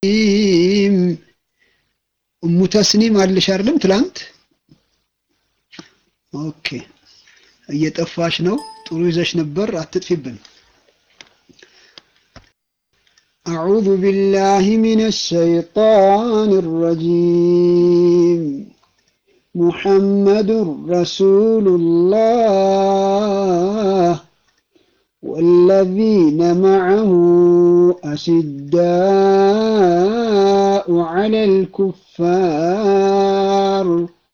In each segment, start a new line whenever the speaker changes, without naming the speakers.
الرجيم እሙ ተስኒም አለሽ አይደለም ትላንት ኦኬ እየጠፋሽ ነው ጥሩ ይዘሽ ነበር አትጥፊብን أعوذ بالله من الشيطان الرجيم محمد رسول الله والذين معه أشداء على الكفار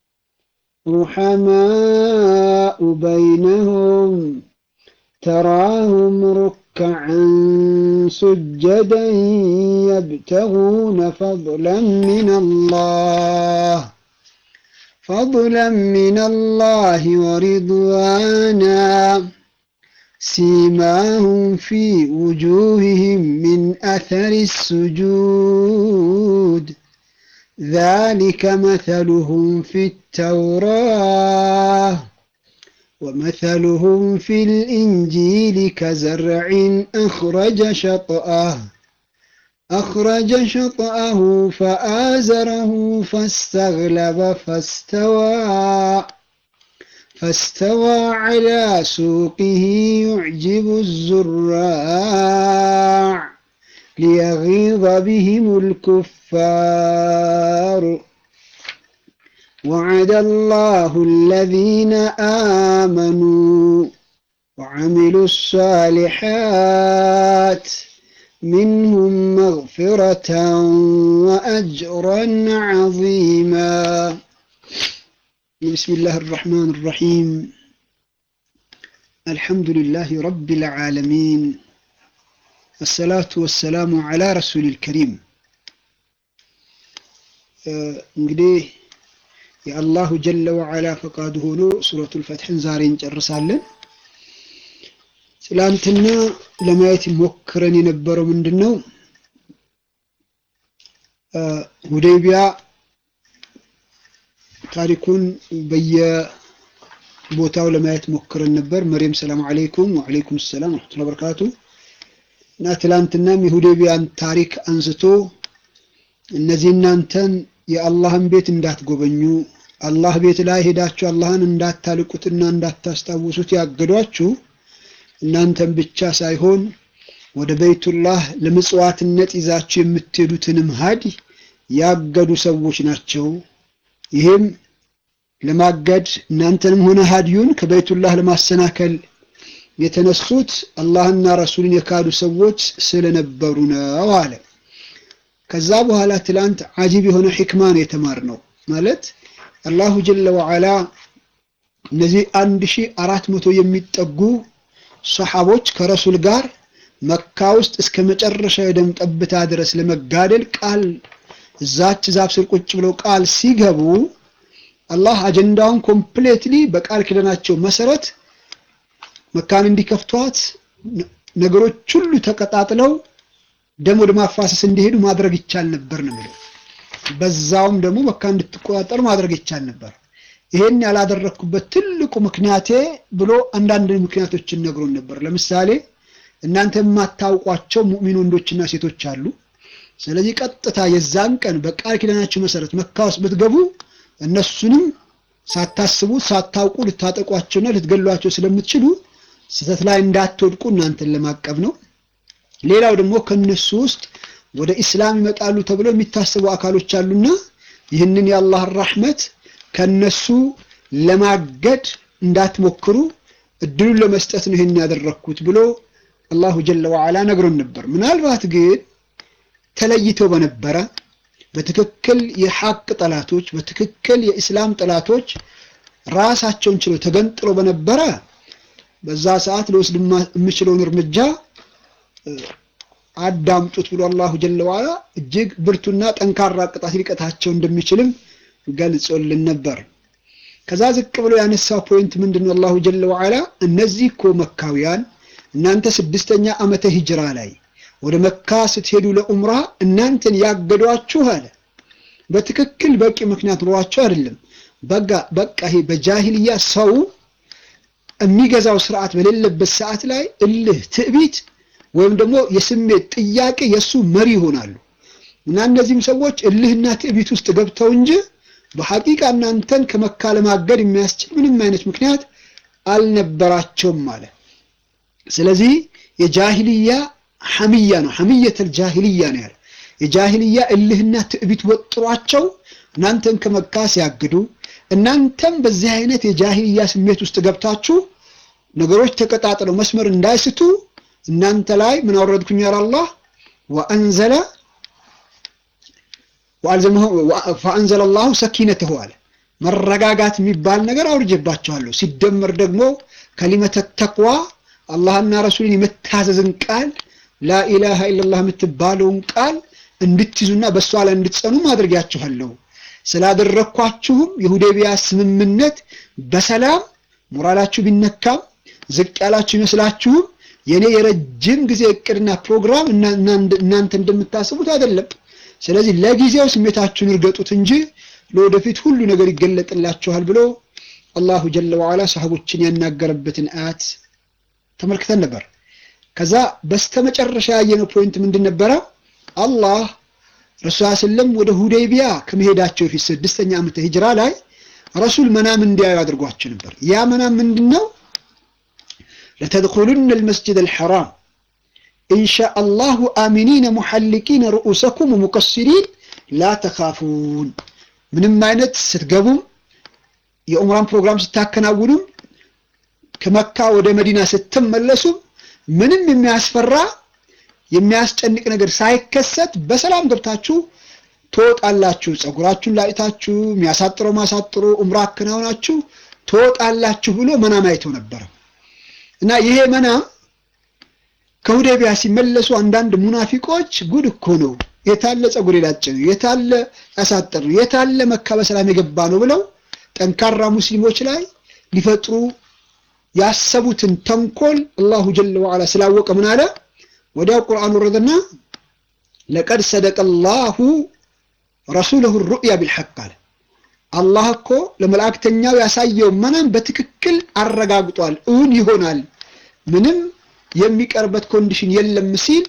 رحماء بينهم تراهم ركعا سجدا يبتغون فضلا من الله فضلا من الله ورضوانا سيماهم في وجوههم من أثر السجود ذلك مثلهم في التوراة ومثلهم في الإنجيل كزرع أخرج شطأه أخرج شطأه فآزره فاستغلب فاستوى فاستوى على سوقه يعجب الزراع ليغيظ بهم الكفار وعد الله الذين آمنوا وعملوا الصالحات منهم مغفرة وأجرا عظيما بسم الله الرحمن الرحيم الحمد لله رب العالمين الصلاة والسلام على رسول الكريم እንግዲህ የአላሁ ጀለ ወዓላ ፈቃዱ ሆኖ ሱረቱል ፈትሕን ዛሬ እንጨርሳለን። ትላንትና ለማየት ሞክረን የነበረው ምንድን ነው? ሁዴይቢያ ታሪኩን በየቦታው ለማየት ሞክረን ነበር። መሪም ሰላም አለይኩም ወአለይኩም ሰላም ወረሕመቱላሂ ወበረካቱ እና ትላንትናም የሁዴይቢያን ታሪክ አንስቶ እነዚህ እናንተን የአላህን ቤት እንዳትጎበኙ አላህ ቤት ላይ ሄዳችሁ አላህን እንዳታልቁትና እንዳታስታውሱት ያገዷችሁ እናንተን ብቻ ሳይሆን ወደ በይቱላህ ለምጽዋትነት ይዛችሁ የምትሄዱትንም ሀዲ ያገዱ ሰዎች ናቸው። ይህም ለማገድ እናንተንም ሆነ ሀዲዩን ከበይቱላህ ለማሰናከል የተነሱት አላህና ረሱልን የካዱ ሰዎች ስለነበሩ ነው አለ። ከዛ በኋላ ትላንት አጂብ የሆነ ሕክማ ነው የተማርነው። ማለት አላሁ ጀለ ወዓላ እነዚህ አንድ ሺህ አራት መቶ የሚጠጉ ሰሓቦች ከረሱል ጋር መካ ውስጥ እስከ መጨረሻ የደም ጠብታ ድረስ ለመጋደል ቃል እዛች ዛፍ ስር ቁጭ ብለው ቃል ሲገቡ አላህ አጀንዳውን ኮምፕሌትሊ በቃል ኪዳናቸው መሰረት መካን እንዲከፍቷት ነገሮች ሁሉ ተቀጣጥለው ደም ወደ ማፋሰስ እንዲሄዱ ማድረግ ይቻል ነበር ነው የሚለው። በዛውም ደግሞ መካ እንድትቆጣጠሩ ማድረግ ይቻል ነበር። ይሄን ያላደረግኩበት ትልቁ ምክንያቴ ብሎ አንዳንድ ምክንያቶችን ነግሮን ነበር። ለምሳሌ እናንተ የማታውቋቸው ሙእሚን ወንዶችና ሴቶች አሉ። ስለዚህ ቀጥታ የዛን ቀን በቃል ኪዳናችሁ መሰረት መካ ውስጥ ብትገቡ እነሱንም ሳታስቡ ሳታውቁ ልታጠቋቸውና ልትገሏቸው ስለምትችሉ ስህተት ላይ እንዳትወድቁ እናንተን ለማቀብ ነው። ሌላው ደግሞ ከነሱ ውስጥ ወደ ኢስላም ይመጣሉ ተብለው የሚታሰቡ አካሎች አሉና ይህንን የአላህን ራህመት ከነሱ ለማገድ እንዳትሞክሩ እድሉን ለመስጠት ነው ይህን ያደረግኩት ብሎ አላሁ ጀለ ወዓላ ነግሮን ነበር። ምናልባት ግን ተለይተው በነበረ በትክክል የሐቅ ጠላቶች በትክክል የኢስላም ጠላቶች ራሳቸውን ችለው ተገንጥሎ በነበረ በዛ ሰዓት ልወስድ የምችለውን እርምጃ አዳምጡት ብሎ አላሁ ጀለ ዋላ እጅግ ብርቱና ጠንካራ ቅጣት ሊቀጣቸው እንደሚችልም ገልጾልን ነበር። ከዛ ዝቅ ብሎ ያነሳው ፖይንት ምንድነው? አላሁ ጀለ ዋላ እነዚህ እኮ መካውያን እናንተ ስድስተኛ ዓመተ ሂጅራ ላይ ወደ መካ ስትሄዱ ለኡምራ እናንተን ያገዷችሁ አለ። በትክክል በቂ ምክንያት ኖሯቸው አይደለም። በቃ በቃ ይሄ በጃሂልያ ሰው የሚገዛው ስርዓት በሌለበት ሰዓት ላይ እልህ፣ ትዕቢት ወይም ደግሞ የስሜት ጥያቄ የእሱ መሪ ይሆናሉ። እና እነዚህም ሰዎች እልህና ትዕቢት ውስጥ ገብተው እንጂ በሐቂቃ እናንተን ከመካ ለማገድ የሚያስችል ምንም አይነት ምክንያት አልነበራቸውም ማለት ስለዚህ የጃሂልያ ሐሚያ ነው ሐሚየተል ጃሂልያ ነው ያለ የጃሂልያ እልህና ትዕቢት ወጥሯቸው እናንተን ከመካ ሲያግዱ እናንተም በዚህ አይነት የጃሂልያ ስሜት ውስጥ ገብታችሁ ነገሮች ተቀጣጥለው መስመር እንዳይስቱ እናንተ ላይ ምን አወረድኩኝ ያለ አላህ ወአንዘለ ፈአንዘለ አላሁ ሰኪነተሁ አለ መረጋጋት የሚባል ነገር አውርጀባቸዋለሁ ሲደመር ደግሞ ከሊመተ ተቅዋ አላህና ረሱልን የመታዘዝን ቃል ላኢላሃ ኢላላህ የምትባለውን ቃል እንድትይዙና በእሷ ላይ እንድትጸኑ ማድረጊያችኋለሁ ስላደረግኳችሁም የሁዴቢያ ስምምነት በሰላም ሞራላችሁ ቢነካም ዝቅ ያላችሁ ይመስላችሁም የኔ የረጅም ጊዜ እቅድና ፕሮግራም እናንተ እንደምታስቡት አይደለም ስለዚህ ለጊዜው ስሜታችሁን እርገጡት እንጂ ለወደፊት ሁሉ ነገር ይገለጥላችኋል ብሎ አላሁ ጀለ ወዓላ ሰሃቦችን ያናገረበትን አያት ተመልክተን ነበር ከዛ በስተመጨረሻ ያየነው ፖይንት ምንድን ነበረ አላህ ረሱል ስለም ወደ ሁዴቢያ ከመሄዳቸው በፊት ስድስተኛ ዓመተ ሂጅራ ላይ ረሱል መናም እንዲያዩ አድርጓቸው ነበር ያ መናም ምንድን ነው ለተድኹሉነ ልመስጅድ አልሐራም ኢንሻ አላሁ አሚኒነ ሙሐልቂነ ርኡሰኩም ሙቀሲሪን ላ ተኻፉን ምንም አይነት ስትገቡም የኡምራን ፕሮግራም ስታከናውኑም ከመካ ወደ መዲና ስትመለሱም ምንም የሚያስፈራ የሚያስጨንቅ ነገር ሳይከሰት በሰላም ገብታችሁ ትወጣላችሁ ፀጉራችሁን ላጭታችሁ የሚያሳጥረው ማሳጥሮ ኡምራ አከናውናችሁ ትወጣላችሁ ብሎ መናም አይተው ነበረ እና ይሄ መናም ከሁዴቢያ ሲመለሱ አንዳንድ ሙናፊቆች ጉድ እኮ ነው የታለ ፀጉር የላጭ ነው የታለ ያሳጠር ነው የታለ መካ በሰላም የገባ ነው ብለው ጠንካራ ሙስሊሞች ላይ ሊፈጥሩ ያሰቡትን ተንኮል አላሁ ጀለ ወዓላ ስላወቀ ምን አለ ወዲያው ቁርአን ወረደና ለቀድ ሰደቀ ላሁ ረሱለሁ ሩእያ ቢልሐቅ አለ አላህ እኮ ለመላእክተኛው ያሳየው መናም በትክክል አረጋግጧል እውን ይሆናል ምንም የሚቀርበት ኮንዲሽን የለም ሲል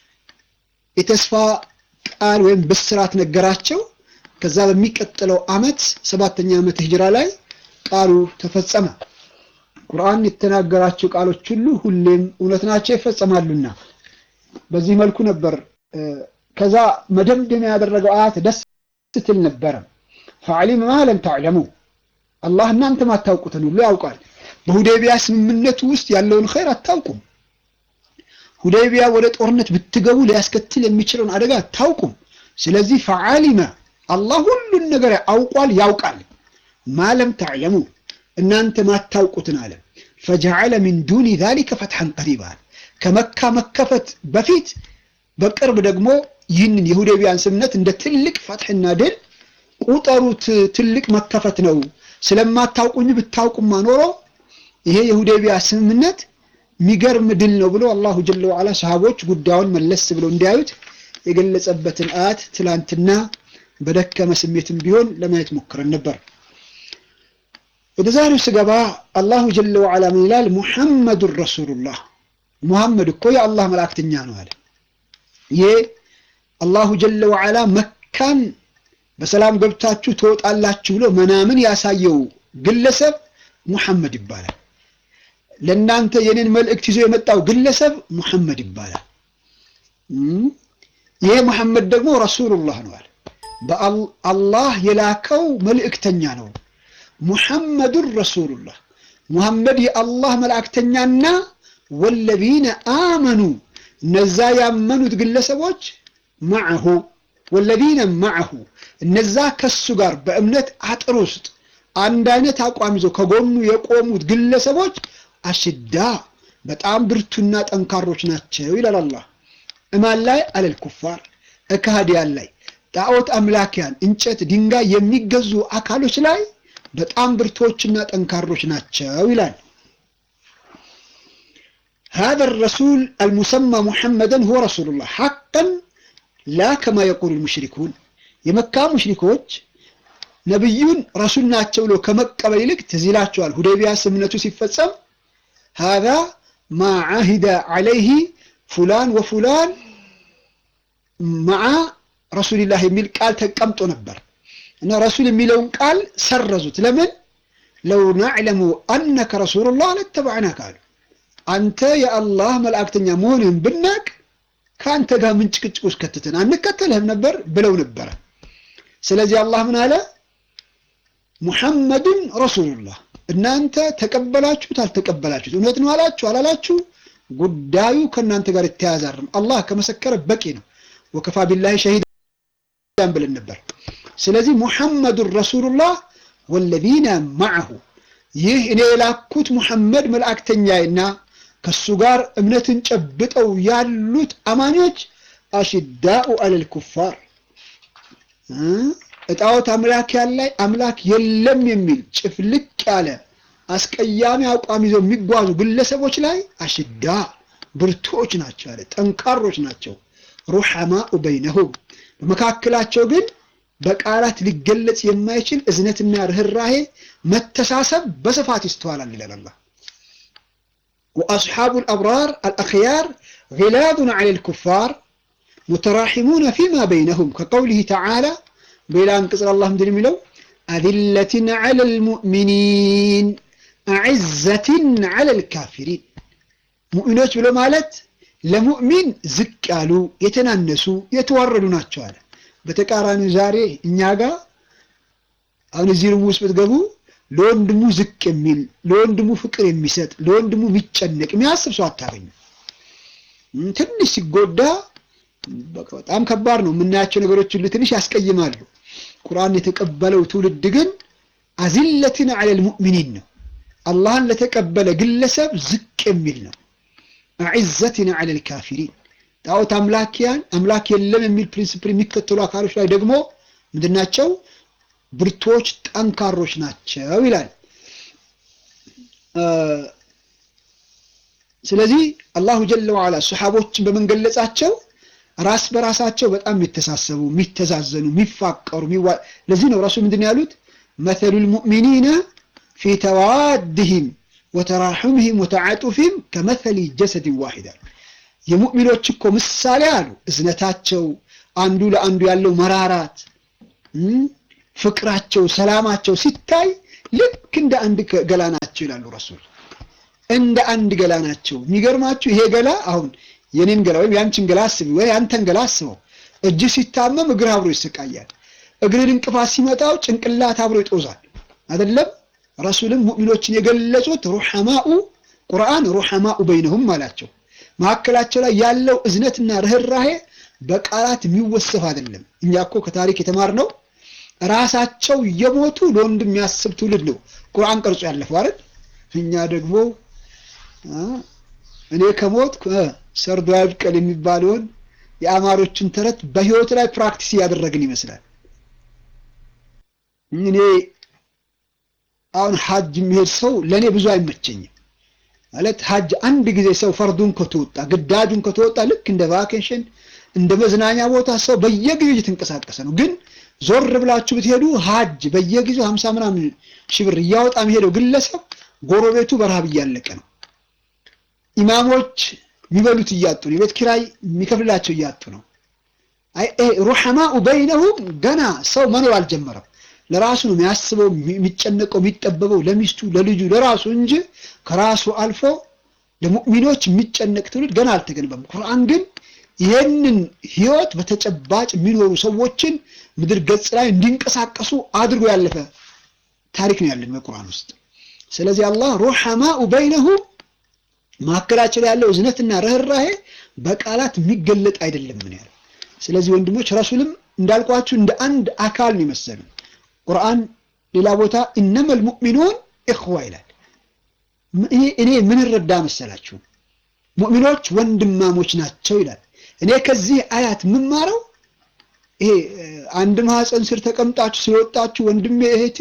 የተስፋ ቃል ወይም ብስራት ነገራቸው ከዛ በሚቀጥለው አመት ሰባተኛ ዓመት ሂጅራ ላይ ቃሉ ተፈጸመ ቁርአን የተናገራቸው ቃሎች ሁሉ ሁሌም እውነት ናቸው ይፈጸማሉና በዚህ መልኩ ነበር ከዛ መደምደሚያ ያደረገው አያት ደስ ስትል ነበረ ፈዓሊም ማ ለም ተዕለሙ አላህ እናንተ ማታውቁትን ሁሉ ያውቃል በሁዴቢያ ስምምነቱ ውስጥ ያለውን ኸይር አታውቁም ሁዴቢያ ወደ ጦርነት ብትገቡ ሊያስከትል የሚችለውን አደጋ አታውቁም ስለዚህ ፈዓሊመ አላህ ሁሉን ነገር አውቋል ያውቃል ማለም ተዕለሙ እናንተ ማታውቁትን አለ ፈጀዐለ ሚን ዱኒ ዛሊከ ፈትሐን ቀሪባል ከመካ መከፈት በፊት በቅርብ ደግሞ ይህንን የሁዴቢያን ስምነት እንደ ትልቅ ፈትሕና ድል ቁጠሩት ትልቅ መከፈት ነው ስለማታውቁኝ ብታውቁማ ኖሮ ይሄ የሁዴቢያ ስምምነት የሚገርም ድል ነው ብሎ አላሁ ጀለ ወዓላ ሰሃቦች ጉዳዩን መለስ ብለው እንዲያዩት የገለጸበትን አያት ትላንትና በደከመ ስሜትም ቢሆን ለማየት ሞክረን ነበር ወደ ዛሬው ስገባ አላሁ ጀለ ወዓላ ምን ይላል ሙሐመዱን ረሱሉላህ ሙሐመድ እኮ የአላህ መላእክተኛ ነው አለ ይሄ አላሁ ጀለ ወዓላ መካን በሰላም ገብታችሁ ትወጣላችሁ ብሎ መናምን ያሳየው ግለሰብ ሙሐመድ ይባላል ለእናንተ የኔን መልእክት ይዞ የመጣው ግለሰብ ሙሐመድ ይባላል ይሄ ሙሐመድ ደግሞ ረሱሉላህ ነው አለ በአላህ የላከው መልእክተኛ ነው ሙሐመዱን ረሱሉላህ ሙሐመድ የአላህ መልእክተኛና ወለዚነ አመኑ እነዛ ያመኑት ግለሰቦች ማዕሁ ወለዚነ ማዕሁ እነዛ ከሱ ጋር በእምነት አጥር ውስጥ አንድ አይነት አቋም ይዘው ከጎኑ የቆሙት ግለሰቦች አሽዳ በጣም ብርቱና ጠንካሮች ናቸው ይላል አላህ እማን ላይ አለል ኩፋር እካህዲያን ላይ ጣዖት አምላኪያን እንጨት ድንጋይ የሚገዙ አካሎች ላይ በጣም ብርቶችና ጠንካሮች ናቸው ይላል هذا الرسول المسمى محمدا هو رسول الله حقا لا كما يقول المشركون የመካ ሙሽሪኮች ነብዩን ረሱል ናቸው ብሎ ከመቀበል ይልቅ ትዝ ይላቸዋል ሁዴቢያ ስምነቱ ሲፈጸም هذا ما عهد عليه فلان وفلان مع ረሱልላህ የሚል ቃል ተቀምጦ ነበር እና ረሱል የሚለውን ቃል ሰረዙት። ለምን? ለው ናዕለሙ አነከ ረሱሉላህ ለተባዕናከ አሉ። አንተ የአላህ መልእክተኛ መሆንህን ብናቅ ከአንተ ጋር ምን ጭቅጭቅ ውስጥ ከተትን አንከተልህም ነበር ብለው ነበረ። ስለዚህ አላህ ምን አለ? ሙሐመድን ረሱሉላህ እናንተ ተቀበላችሁት አልተቀበላችሁት፣ እውነት ነው አላችሁ አላላችሁ፣ ጉዳዩ ከእናንተ ጋር የተያያዘ አይደለም። አላህ ከመሰከረ በቂ ነው። ወከፋ ቢላሂ ሸሂዳን ብለን ነበር። ስለዚህ ሙሐመዱን ረሱሉላህ ወለዚነ ማዐሁ ይህ እኔ የላኩት ሙሐመድ መልእክተኛዬና ከሱ ጋር እምነትን ጨብጠው ያሉት አማኞች አሽዳኡ አለል ኩፋር እጣዖት አምላክ ያለ አምላክ የለም የሚል ጭፍልቅ ያለ አስቀያሚ አቋም ይዘው የሚጓዙ ግለሰቦች ላይ አሽዳ ብርቶች ናቸው አለ፣ ጠንካሮች ናቸው። ሩሐማኡ በይነሁም በመካከላቸው ግን በቃላት ሊገለጽ የማይችል እዝነትና ርኅራሄ መተሳሰብ በስፋት ይስተዋላል ይላል አላህ። ወአስሓቡ ልአብራር አልአኽያር ጊላዙን ዐለ ልኩፋር ሙተራሒሙነ ፊማ በይነሁም ከቀውሊህ ተዓላ በሌላ አንቅጽ አላህ ምንድን የሚለው አዚለትን ዐለ ልሙእሚኒን አዕዘትን ዐለ ልካፊሪን ሙእሚኖች ብሎ ማለት ለሙእሚን ዝቅ ያሉ የተናነሱ የተዋረዱ ናቸው አለ። በተቃራኒው ዛሬ እኛ ጋር አሁን እዚህ ሩም ውስጥ ብትገቡ ለወንድሙ ዝቅ የሚል ለወንድሙ ፍቅር የሚሰጥ ለወንድሙ የሚጨነቅ የሚያስብ ሰው አታገኙ። ትንሽ ሲጎዳ በጣም ከባድ ነው። የምናያቸው ነገሮች ሁሉ ትንሽ ያስቀይማሉ። ቁርአን የተቀበለው ትውልድ ግን አዚለትን ዐለል ሙእሚኒን ነው። አላህን ለተቀበለ ግለሰብ ዝቅ የሚል ነው። አዕዘትን ዐለል ካፊሪን ጣዖት አምላኪያን አምላክ የለም የሚል ፕሪንሲፕል የሚከተሉ አካሎች ላይ ደግሞ ምንድናቸው? ብርቶች ጠንካሮች ናቸው ይላል። ስለዚህ አላሁ ጀለ ወዐላ ሰሓቦችን በመንገለጻቸው ራስ በራሳቸው በጣም የሚተሳሰቡ የሚተዛዘኑ፣ የሚፋቀሩ ለዚህ ነው ራሱ ምንድን ያሉት መተሉ ልሙእሚኒነ ፊ ተዋድህም ወተራሑምህም ወተዓጡፊህም ከመተሊ ጀሰድን ዋሂድ አሉ። የሙእሚኖች እኮ ምሳሌ አሉ እዝነታቸው፣ አንዱ ለአንዱ ያለው መራራት፣ ፍቅራቸው፣ ሰላማቸው ሲታይ ልክ እንደ አንድ ገላ ናቸው ይላሉ ረሱል። እንደ አንድ ገላ ናቸው። የሚገርማችሁ ይሄ ገላ አሁን የኔን ገላ ወይም ያንቺን ገላ አስቢ፣ ወይ ያንተን ገላ አስበው። እጅ ሲታመም እግር አብሮ ይሰቃያል። እግርን እንቅፋት ሲመጣው ጭንቅላት አብሮ ይጦዛል። አይደለም? ረሱልም ሙእሚኖችን የገለጹት ሩሐማኡ ቁርአን ሩሐማኡ በይነሁም አላቸው። መካከላቸው ላይ ያለው እዝነትና ርኅራሄ በቃላት የሚወሰፍ አይደለም። እኛ እኮ ከታሪክ የተማርነው ራሳቸው እየሞቱ ለወንድም የሚያስብ ትውልድ ነው ቁርአን ቀርጾ ያለፈው አይደል? እኛ ደግሞ እኔ ከሞት ሰርዶ ያብቀል የሚባለውን የአማሮችን ተረት በህይወት ላይ ፕራክቲስ እያደረግን ይመስላል። እኔ አሁን ሀጅ የሚሄድ ሰው ለእኔ ብዙ አይመቸኝም። ማለት ሀጅ አንድ ጊዜ ሰው ፈርዱን ከተወጣ ግዳጁን ከተወጣ ልክ እንደ ቫኬሽን እንደ መዝናኛ ቦታ ሰው በየጊዜው እየተንቀሳቀሰ ነው። ግን ዞር ብላችሁ ብትሄዱ ሀጅ በየጊዜው ሀምሳ ምናምን ሺህ ብር እያወጣ የሚሄደው ግለሰብ ጎረቤቱ በረሃብ እያለቀ ነው። ኢማሞች የሚበሉት እያጡ ነው። የቤት ኪራይ የሚከፍላቸው እያጡ ነው። ሩሐማኡ በይነሁም ገና ሰው መኖር አልጀመረም። ለራሱ ነው የሚያስበው፣ የሚጨነቀው፣ የሚጠበበው ለሚስቱ፣ ለልጁ፣ ለራሱ እንጂ ከራሱ አልፎ ለሙእሚኖች የሚጨነቅ ትውልድ ገና አልተገነባም። ቁርአን ግን ይህንን ህይወት በተጨባጭ የሚኖሩ ሰዎችን ምድር ገጽ ላይ እንዲንቀሳቀሱ አድርጎ ያለፈ ታሪክ ነው ያለን በቁርአን ውስጥ። ስለዚህ አላህ ሩሐማኡ በይነሁም መካከላቸው ላይ ያለው እዝነትና ርኅራሄ በቃላት የሚገለጥ አይደለም ምን ያለው። ስለዚህ ወንድሞች ረሱልም እንዳልኳችሁ እንደ አንድ አካል ነው የመሰሉ። ቁርአን ሌላ ቦታ ኢነመል ሙእሚኑን ኢኽዋ ይላል። እኔ ምን ረዳ መሰላችሁ? ሙእሚኖች ወንድማሞች ናቸው ይላል። እኔ ከዚህ አያት የምማረው ይሄ አንድ ማህፀን ስር ተቀምጣችሁ ስለወጣችሁ ወንድሜ እህቴ፣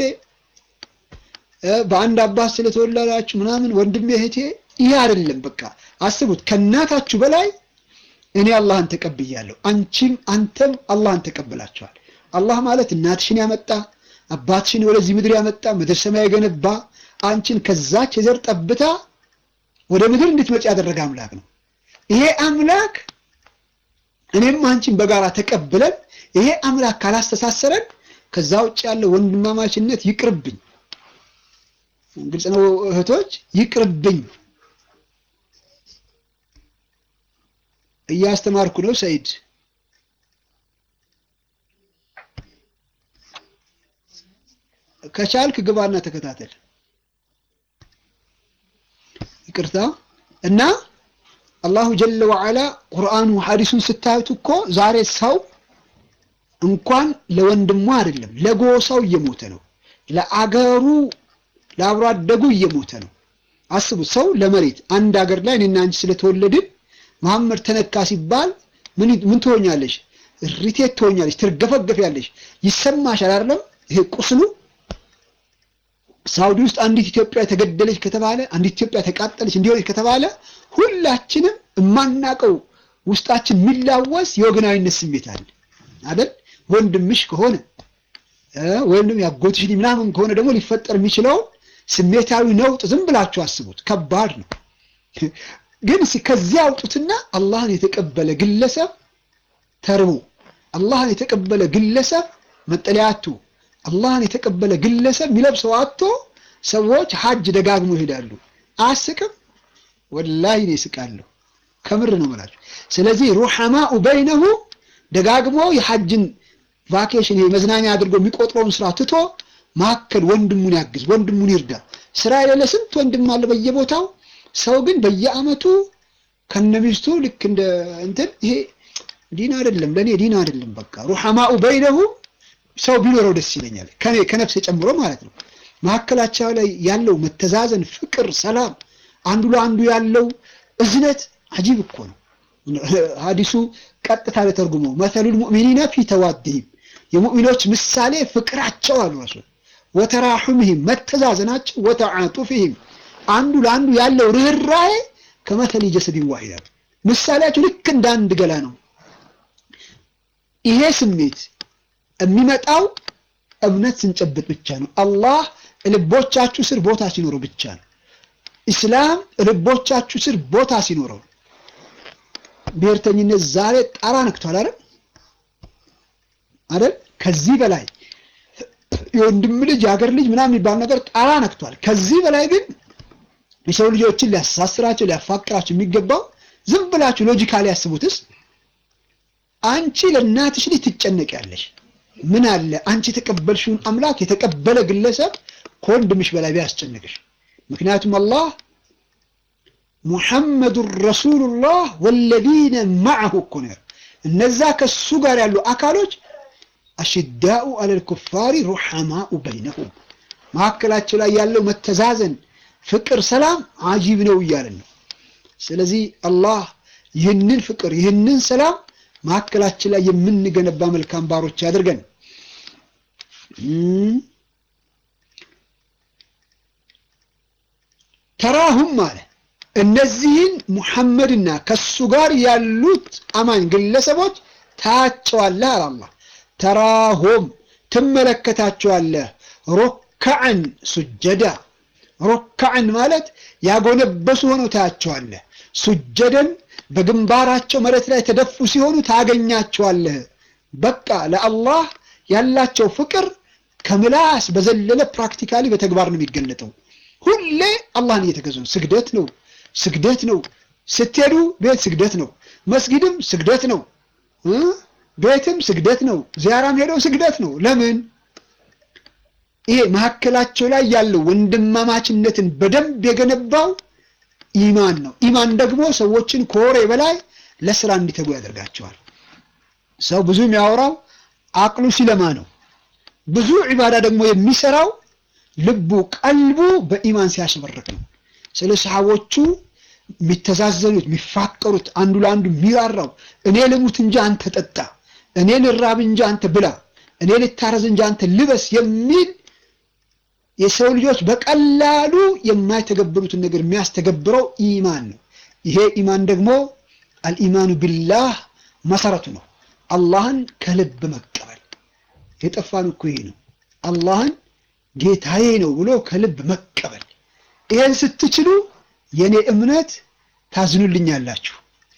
በአንድ አባት ስለተወለዳችሁ ምናምን ወንድሜ እህቴ ይህ አይደለም። በቃ አስቡት፣ ከእናታችሁ በላይ እኔ አላህን ተቀብያለሁ፣ አንቺም አንተም አላህን ተቀብላችኋል። አላህ ማለት እናትሽን ያመጣ አባትሽን ወደዚህ ምድር ያመጣ ምድር ሰማይ የገነባ አንቺን ከዛች የዘር ጠብታ ወደ ምድር እንድትመጪ ያደረገ አምላክ ነው። ይሄ አምላክ እኔም አንቺን በጋራ ተቀብለን ይሄ አምላክ ካላስተሳሰረን ከዛ ውጭ ያለው ወንድማማችነት ይቅርብኝ። ግልጽ ነው እህቶች፣ ይቅርብኝ። እያስተማርኩ ነው ሰይድ። ከቻልክ ግባና ተከታተል። ይቅርታ እና አላሁ ጀለ ወዐላ ቁርአኑ ሐዲሱን ስታዩት እኮ ዛሬ ሰው እንኳን ለወንድሙ አይደለም ለጎሳው እየሞተ ነው። ለአገሩ ለአብሮ አደጉ እየሞተ ነው። አስቡት። ሰው ለመሬት አንድ ሀገር ላይ እኔና አንቺ ስለተወለድን መሐመድ ተነካ ሲባል ምን ምን ትሆኛለሽ? ሪቴት ትሆኛለሽ፣ ትርገፈገፊያለሽ፣ ይሰማሻል አይደለም? ይሄ ቁስሉ ሳውዲ ውስጥ አንዲት ኢትዮጵያ ተገደለች ከተባለ አንዲት ኢትዮጵያ ተቃጠለች እንዲሆነች ከተባለ ሁላችንም የማናቀው ውስጣችን የሚላወስ የወገናዊነት ስሜት አለ አይደል? ወንድምሽ ከሆነ ወይም ደግሞ ያጎትሽ ምናምን ከሆነ ደግሞ ሊፈጠር የሚችለው ስሜታዊ ነውጥ ዝም ብላችሁ አስቡት። ከባድ ነው። ግን ከዚያ አውጡትና አላህን የተቀበለ ግለሰብ ተርቦ፣ አላህን የተቀበለ ግለሰብ መጠለያ አጥቶ፣ አላህን የተቀበለ ግለሰብ የሚለብሰው አጥቶ ሰዎች ሐጅ ደጋግሞ ይሄዳሉ። አያስቅም? ወላሂ እኔ እስቃለሁ። ከምር ነው የምላችሁ። ስለዚህ ሩሐማኡ በይነሁ ደጋግሞ የሐጅን ቫኬሽን ይሄ መዝናኛ አድርጎ የሚቆጥረውን ስራ ትቶ መካከል ወንድሙን ያግዝ፣ ወንድሙን ይርዳ። ስራ የሌለ ስንት ወንድም አለ በየቦታው። ሰው ግን በየአመቱ ከነሚስቱ ልክ እንደ እንትን ይሄ ዲን አይደለም፣ ለእኔ ዲን አይደለም። በቃ ሩሐማኡ በይነሁ ሰው ቢኖረው ደስ ይለኛል፣ ከኔ ከነፍስ ጨምሮ ማለት ነው። መካከላቸው ላይ ያለው መተዛዘን፣ ፍቅር፣ ሰላም፣ አንዱ ለአንዱ ያለው እዝነት አጂብ እኮ ነው። ሀዲሱ ቀጥታ ለተርጉሞ መሰሉል ሙእሚኒና ፊ ተዋድህም የሙእሚኖች ምሳሌ ፍቅራቸው አሉ ረሱል ወተራሑምህም መተዛዘናቸው ወተዓጡፍህም አንዱ ለአንዱ ያለው ርኅራሄ ከመተል ጀሰድን ዋሂዳ ምሳሌያቸው ልክ እንደ አንድ ገላ ነው። ይሄ ስሜት የሚመጣው እምነት ስንጨብጥ ብቻ ነው። አላህ ልቦቻችሁ ስር ቦታ ሲኖረው ብቻ ነው። ኢስላም ልቦቻችሁ ስር ቦታ ሲኖረው ብሔርተኝነት ዛሬ ጣራ ነክቷል አይደል አይደል? ከዚህ በላይ የወንድም ልጅ የሀገር ልጅ ምናምን የሚባል ነገር ጣራ ነክቷል። ከዚህ በላይ ግን የሰው ልጆችን ሊያስተሳስራቸው ሊያፋቅራቸው የሚገባው ዝም ብላችሁ ሎጂካሊ ያስቡትስ። አንቺ ለእናትሽ ልጅ ትጨነቂያለሽ። ምን አለ አንቺ የተቀበልሽውን አምላክ የተቀበለ ግለሰብ ከወንድምሽ በላይ ቢያስጨንቅሽ። ምክንያቱም አላህ ሙሐመዱን ረሱሉላህ ወለዚነ ማዐሁ እኮ ነው። እነዛ ከሱ ጋር ያሉ አካሎች አሽዳኡ አለል ኩፋሪ ሩሐማኡ በይነሁም መካከላቸው ላይ ያለው መተዛዘን፣ ፍቅር፣ ሰላም አጂብ ነው እያለን ነው። ስለዚህ አላህ ይህንን ፍቅር ይህንን ሰላም መካከላችን ላይ የምንገነባ መልካም ባሮች ያድርገን። ተራሁም አለ እነዚህን ሙሐመድና ከሱ ጋር ያሉት አማኝ ግለሰቦች ታያቸዋለህ አለ አላህ። ተራሁም ትመለከታቸዋለህ፣ ሮካዕን ሱጀዳ። ሮካዕን ማለት ያጎነበሱ ሆነው ታያቸዋለህ፣ ሱጀደን በግንባራቸው መሬት ላይ ተደፉ ሲሆኑ ታገኛቸዋለህ። በቃ ለአላህ ያላቸው ፍቅር ከምላስ በዘለለ ፕራክቲካሊ በተግባር ነው የሚገለጠው። ሁሌ አላህን እየተገዙ ነው። ስግደት ነው ስግደት ነው። ስትሄዱ ቤት ስግደት ነው። መስጊድም ስግደት ነው። ቤትም ስግደት ነው። ዚያራም ሄደው ስግደት ነው። ለምን? ይሄ መካከላቸው ላይ ያለው ወንድማማችነትን በደንብ የገነባው ኢማን ነው። ኢማን ደግሞ ሰዎችን ከወሬ በላይ ለስራ እንዲተጉ ያደርጋቸዋል። ሰው ብዙ የሚያወራው አቅሉ ሲለማ ነው። ብዙ ዒባዳ ደግሞ የሚሰራው ልቡ ቀልቡ በኢማን ሲያሸበርቅ ነው። ስለ ሰሃቦቹ የሚተዛዘኑት የሚፋቀሩት፣ አንዱ ለአንዱ የሚራራው እኔ ልሙት እንጂ አንተ ጠጣ፣ እኔ ልራብ እንጂ አንተ ብላ፣ እኔ ልታረዝ እንጂ አንተ ልበስ የሚል የሰው ልጆች በቀላሉ የማይተገብሩትን ነገር የሚያስተገብረው ኢማን ነው። ይሄ ኢማን ደግሞ አልኢማኑ ቢላህ መሰረቱ ነው። አላህን ከልብ መቀበል የጠፋን እኮ ይሄ ነው። አላህን ጌታዬ ነው ብሎ ከልብ መቀበል። ይሄን ስትችሉ የኔ እምነት ታዝኑልኛላችሁ፣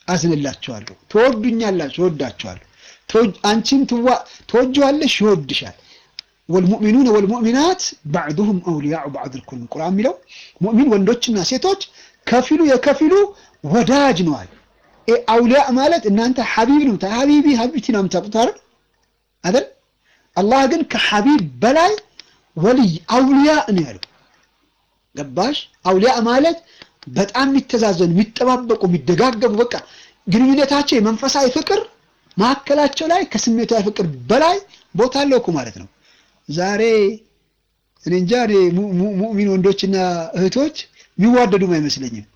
አዝንላችኋለሁ። ትወዱኛላችሁ፣ እወዳችኋለሁ። አንቺም ትወጂዋለሽ፣ ይወድሻል። ወልሙእሚኑነ ወልሙእሚናት ባዕዱሁም አውሊያኡ ባዕድ ልኩል ቁርአን የሚለው ሙእሚን ወንዶችና ሴቶች ከፊሉ የከፊሉ ወዳጅ ነዋል። አውሊያ ማለት እናንተ ሐቢብ ነው ሐቢቢ ሐቢብቲ ነው የምታውቁት አይደል አይደል? አላህ ግን ከሐቢብ በላይ ወልይ አውሊያ ነው ያለው። ገባሽ? አውሊያ ማለት በጣም የሚተዛዘኑ የሚጠባበቁ፣ የሚደጋገሙ በቃ ግንኙነታቸው የመንፈሳዊ ፍቅር መካከላቸው ላይ ከስሜታዊ ፍቅር በላይ ቦታ አለው እኮ ማለት ነው። ዛሬ እኔ እንጃ እኔ ሙእሚን ወንዶችና እህቶች የሚዋደዱም አይመስለኝም።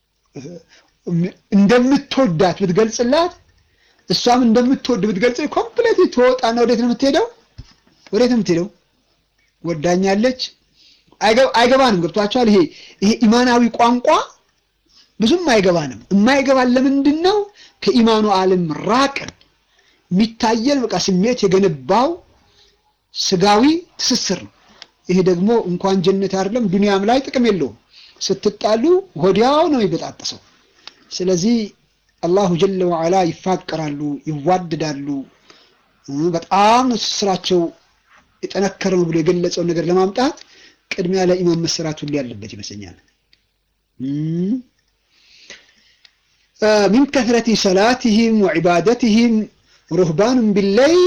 እንደምትወዳት ብትገልጽላት እሷም እንደምትወድ ብትገልጽ ኮምፕሌት ትወጣና ወዴት ነው የምትሄደው? ወዴት ነው የምትሄደው? ወዳኛለች አይገባንም። ገብቷቸዋል። ይሄ ይሄ ኢማናዊ ቋንቋ ብዙም አይገባንም። የማይገባን ለምንድን ነው? ከኢማኑ ዓለም ራቅን። የሚታየን በቃ ስሜት የገነባው ስጋዊ ትስስር ነው። ይሄ ደግሞ እንኳን ጀነት አይደለም ዱንያም ላይ ጥቅም የለውም። ስትጣሉ ወዲያው ነው የሚበጣጠሰው። ስለዚህ አላሁ ጀለ ወዓላ ይፋቀራሉ፣ ይዋደዳሉ። በጣም ስራቸው የጠነከረ ነው ብሎ የገለጸውን ነገር ለማምጣት ቅድሚያ ለኢማን መሰራት ሁሉ ያለበት ይመስለኛል። ሚን ከትረቲ ሰላትህም ወዒባደትህም ሩህባኑን ቢለይል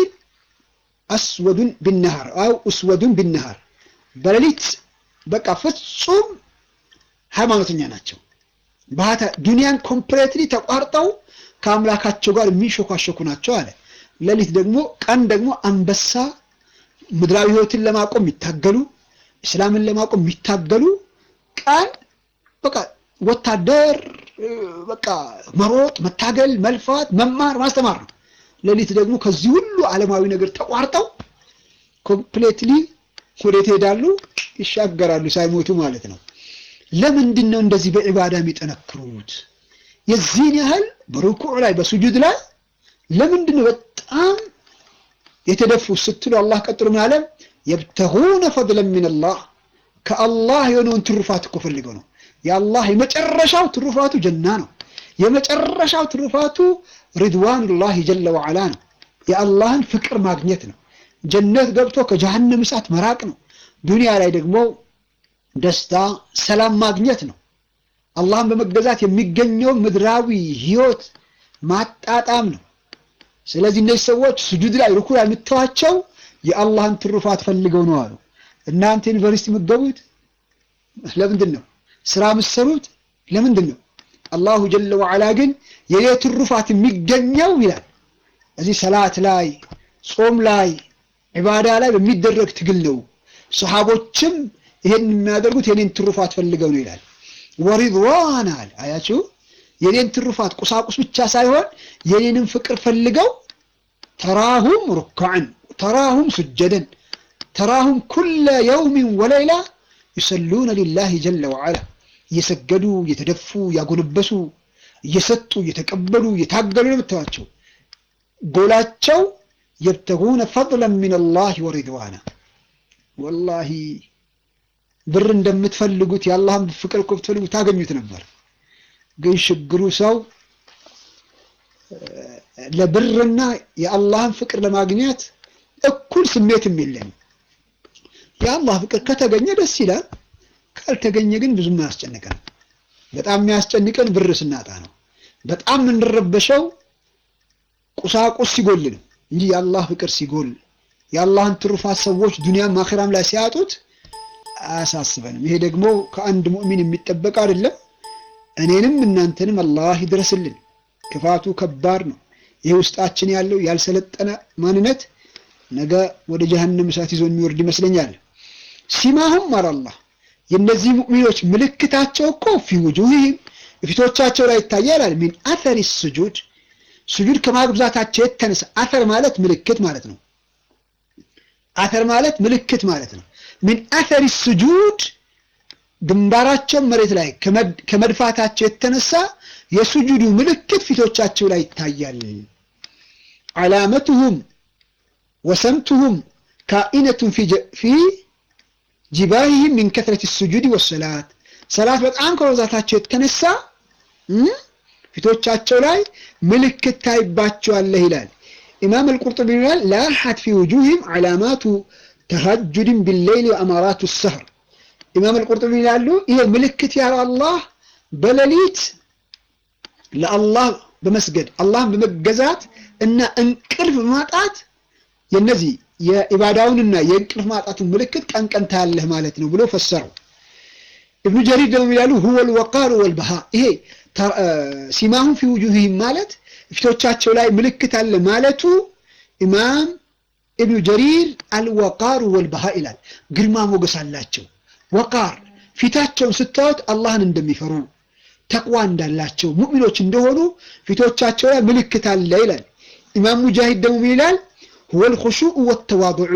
አስወዱን ቢነሃር አው እስወዱን ቢነሃር በሌሊት በቃ ፍጹም ሃይማኖተኛ ናቸው። ዱንያን ኮምፕሌትሊ ተቋርጠው ከአምላካቸው ጋር የሚሾካሾኩ ናቸው አለ። ሌሊት ደግሞ ቀን ደግሞ አንበሳ ምድራዊ ህይወትን ለማቆም የሚታገሉ እስላምን ለማቆም የሚታገሉ ቀን በቃ ወታደር በቃ መሮጥ፣ መታገል፣ መልፋት፣ መማር፣ ማስተማር ነው። ሌሊት ደግሞ ከዚህ ሁሉ ዓለማዊ ነገር ተቋርጠው ኮምፕሌትሊ ወዴት ይሄዳሉ? ይሻገራሉ ሳይሞቱ ማለት ነው። ለምንድን ነው እንደዚህ በዒባዳ የሚጠነክሩት? የዚህን ያህል በሩኩዕ ላይ በሱጁድ ላይ ለምንድን ነው በጣም የተደፉ ስትሉ አላህ ቀጥሎ ምን አለ? የብተጉነ ፈድለን ሚነላህ ከአላህ የሆነውን ትሩፋት እኮ ፈልገው ነው። የአላህ የመጨረሻው ትሩፋቱ ጀና ነው። የመጨረሻው ትሩፋቱ ሪድዋኑላህ ጀለ ወዓላ ነው። የአላህን ፍቅር ማግኘት ነው። ጀነት ገብቶ ከጀሃነም እሳት መራቅ ነው። ዱንያ ላይ ደግሞ ደስታ፣ ሰላም ማግኘት ነው። አላህን በመገዛት የሚገኘው ምድራዊ ህይወት ማጣጣም ነው። ስለዚህ እነዚህ ሰዎች ስጁድ ላይ ሩኩዕ ላይ የምትተዋቸው የአላህን ትሩፋት ፈልገው ነው አሉ። እናንተ ዩኒቨርሲቲ የምትገቡት ለምንድን ነው? ስራ የምትሰሩት ለምንድን ነው? አላሁ ጀለ ወዓላ ግን የኔ ትሩፋት የሚገኘው ይላል እዚህ ሰላት ላይ ጾም ላይ ዒባዳ ላይ በሚደረግ ትግል ነው። ሰሃቦችም ይሄን የሚያደርጉት የኔን ትሩፋት ፈልገው ነው ይላል። ወሪድዋን አለ አያችሁ፣ የኔን ትሩፋት ቁሳቁስ ብቻ ሳይሆን የኔንም ፍቅር ፈልገው ተራሁም ሩካዕን ተራሁም ስጀደን ተራሁም ኩለ የውሚን ወለይላ ይሰሉነ ሊላሂ ጀለ ወዓላ እየሰገዱ እየተደፉ እያጎነበሱ እየሰጡ እየተቀበሉ እየታገሉ ነው የምታዩዋቸው። ጎላቸው የብተጉነ ፈድለን ሚነላሂ ወሪድዋና ወላሂ ብር እንደምትፈልጉት የአላህን ፍቅር እኮ ብትፈልጉ ታገኙት ነበር። ግን ችግሩ ሰው ለብርና የአላህን ፍቅር ለማግኘት እኩል ስሜትም የለንም። የአላህ ፍቅር ከተገኘ ደስ ይላል፣ ካልተገኘ ግን ብዙም አያስጨንቀን። በጣም የሚያስጨንቀን ብር ስናጣ ነው። በጣም የምንረበሸው ቁሳቁስ ሲጎል ነው እንጂ የአላህ ፍቅር ሲጎል የአላህን ትሩፋት ሰዎች ዱንያም አኺራም ላይ ሲያጡት አያሳስበንም። ይሄ ደግሞ ከአንድ ሙእሚን የሚጠበቅ አይደለም። እኔንም እናንተንም አላህ ይድረስልን። ክፋቱ ከባድ ነው። ይሄ ውስጣችን ያለው ያልሰለጠነ ማንነት ነገ ወደ ጀሀነም እሳት ይዞ የሚወርድ ይመስለኛል። ሲማሁም አላህ የእነዚህ ሙእሚኖች ምልክታቸው እኮ ፊ ውጁሂም ፊቶቻቸው ላይ ይታያል። ሚን አተሪ ስጁድ ስጁድ ከማብዛታቸው የተነሳ አተር ማለት ምልክት ማለት ነው። አተር ማለት ምልክት ማለት ነው። ሚን አተሪ ስጁድ ግንባራቸው መሬት ላይ ከመድፋታቸው የተነሳ የስጁዱ ምልክት ፊቶቻቸው ላይ ይታያል። ዓላመቱሁም ወሰምቱሁም ካኢነቱን ፊ ጅባሂህም ሚን ከትረት ስጁድ ወሰላት ሰላት በጣም ከመብዛታቸው የተነሳ ፊቶቻቸው ላይ ምልክት ታይባቸዋለህ ይላል። ኢማም አልቁርጡቢ ይላል ላሐት ፊ ውጁህም ዓላማቱ ተሀጁድን ቢሌይል ወአማራቱ ሰህር። ኢማም አልቁርጡቢ ይላሉ ይሄ ምልክት ያለው አላህ በሌሊት ለአላህ በመስገድ አላህን በመገዛት እና እንቅልፍ ማጣት የነዚህ የኢባዳውንና የእንቅልፍ ማጣቱን ምልክት ቀን ቀን ታያለህ ማለት ነው ብሎ ፈሰረው። ኢብኑ ጀሪር ደግሞ ይላሉ ሁወል ወቃሩ ወልበሃ ይሄ ሲማሁም ፊ ውጁህም ማለት ፊቶቻቸው ላይ ምልክት አለ ማለቱ ኢማም ኢብኑ ጀሪር አልወቃሩ ወልበሃ ይላል። ግርማ ሞገስ አላቸው። ወቃር ፊታቸውን ስታዩት አላህን እንደሚፈሩ ተቅዋ እንዳላቸው ሙእሚኖች እንደሆኑ ፊቶቻቸው ላይ ምልክት አለ ይላል። ኢማም ሙጃሂድ ደግሞ ይላል ሁወል ኹሹዕ ወተዋዱዑ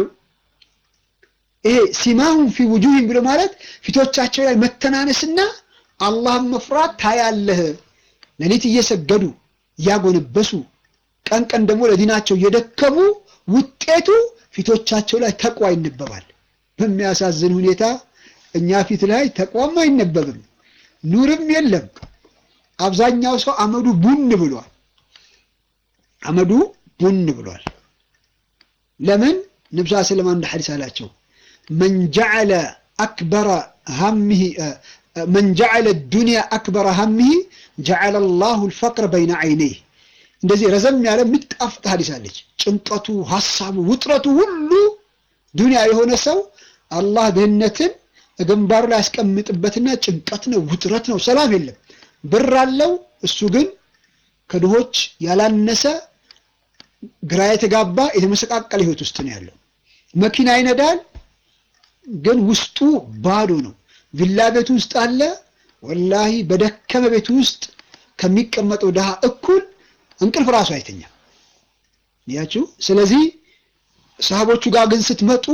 ይሄ ሲማሁም ፊ ውጁህም ብሎ ማለት ፊቶቻቸው ላይ መተናነስና አላህን መፍራት ታያለህ። ሌሊት እየሰገዱ እያጎነበሱ ቀን ቀን ደግሞ ለዲናቸው እየደከሙ ውጤቱ ፊቶቻቸው ላይ ተቅዋ ይነበባል። በሚያሳዝን ሁኔታ እኛ ፊት ላይ ተቅዋም አይነበብም፣ ኑርም የለም። አብዛኛው ሰው አመዱ ቡን ብሏል። አመዱ ቡን ብሏል። ለምን ነብዩ ሰለላሁ ዐለይሂ ሐዲስ አላቸው መን ጀዐለ አክበረ ሀሚሂ መን ጀዐለ ዱንያ አክበረ ሀሚሂ ጀዐለ አላሁ አልፈቅረ በይነ ዐይነይህ እንደዚህ ረዘም ያለ የምትጣፍጥ ሐዲስ አለች። ጭንቀቱ፣ ሐሳቡ፣ ውጥረቱ ሁሉ ዱንያ የሆነ ሰው አላህ ድህነትን ግንባሩ ላይ ያስቀምጥበትና ጭንቀት ነው፣ ውጥረት ነው፣ ሰላም የለም። ብር አለው እሱ ግን ከድሆች ያላነሰ ግራ የተጋባ የተመሰቃቀለ ህይወት ውስጥ ነው ያለው። መኪና ይነዳል፣ ግን ውስጡ ባዶ ነው። ቪላ ቤት ውስጥ አለ፣ ወላሂ በደከመ ቤት ውስጥ ከሚቀመጠው ድሃ እኩል እንቅልፍ ራሱ አይተኛም። ያችሁ። ስለዚህ ሰሃቦቹ ጋር ግን ስትመጡ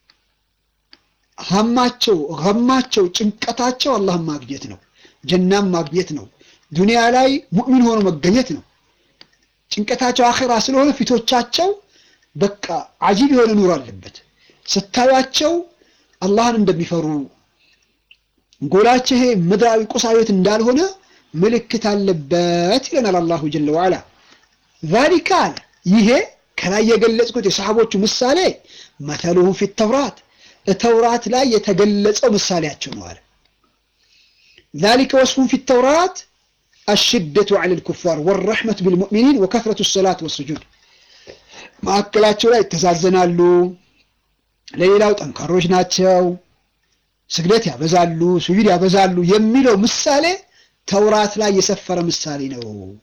ሀማቸው ሀማቸው ጭንቀታቸው አላህን ማግኘት ነው፣ ጀናም ማግኘት ነው፣ ዱንያ ላይ ሙእሚን ሆኖ መገኘት ነው። ጭንቀታቸው አኺራ ስለሆነ ፊቶቻቸው በቃ አጂብ የሆነ ኑሮ አለበት። ስታዩቸው አላህን እንደሚፈሩ ጎላቸው ይሄ ምድራዊ ቁሳዊት እንዳልሆነ ምልክት አለበት ይለናል አላሁ ጀለ ወዐላ። ዛሊካ አለ ይሄ ከላይ የገለጽኩት የሰሃቦቹ ምሳሌ መተሉሁ ፊ ተውራት ተውራት ላይ የተገለጸው ምሳሌያቸው ነው አለ። ዛሊከ ወስፉን ፊ ተውራት አሽደቱ ዐለ ልኩፋር ወረሕመቱ ቢልሙእሚኒን ወከፍረቱ ሰላት ወስጁድ ማዕከላቸው ላይ ይተዛዘናሉ፣ ለሌላው ጠንካሮች ናቸው፣ ስግደት ያበዛሉ፣ ሱጁድ ያበዛሉ የሚለው ምሳሌ ተውራት ላይ የሰፈረ ምሳሌ ነው።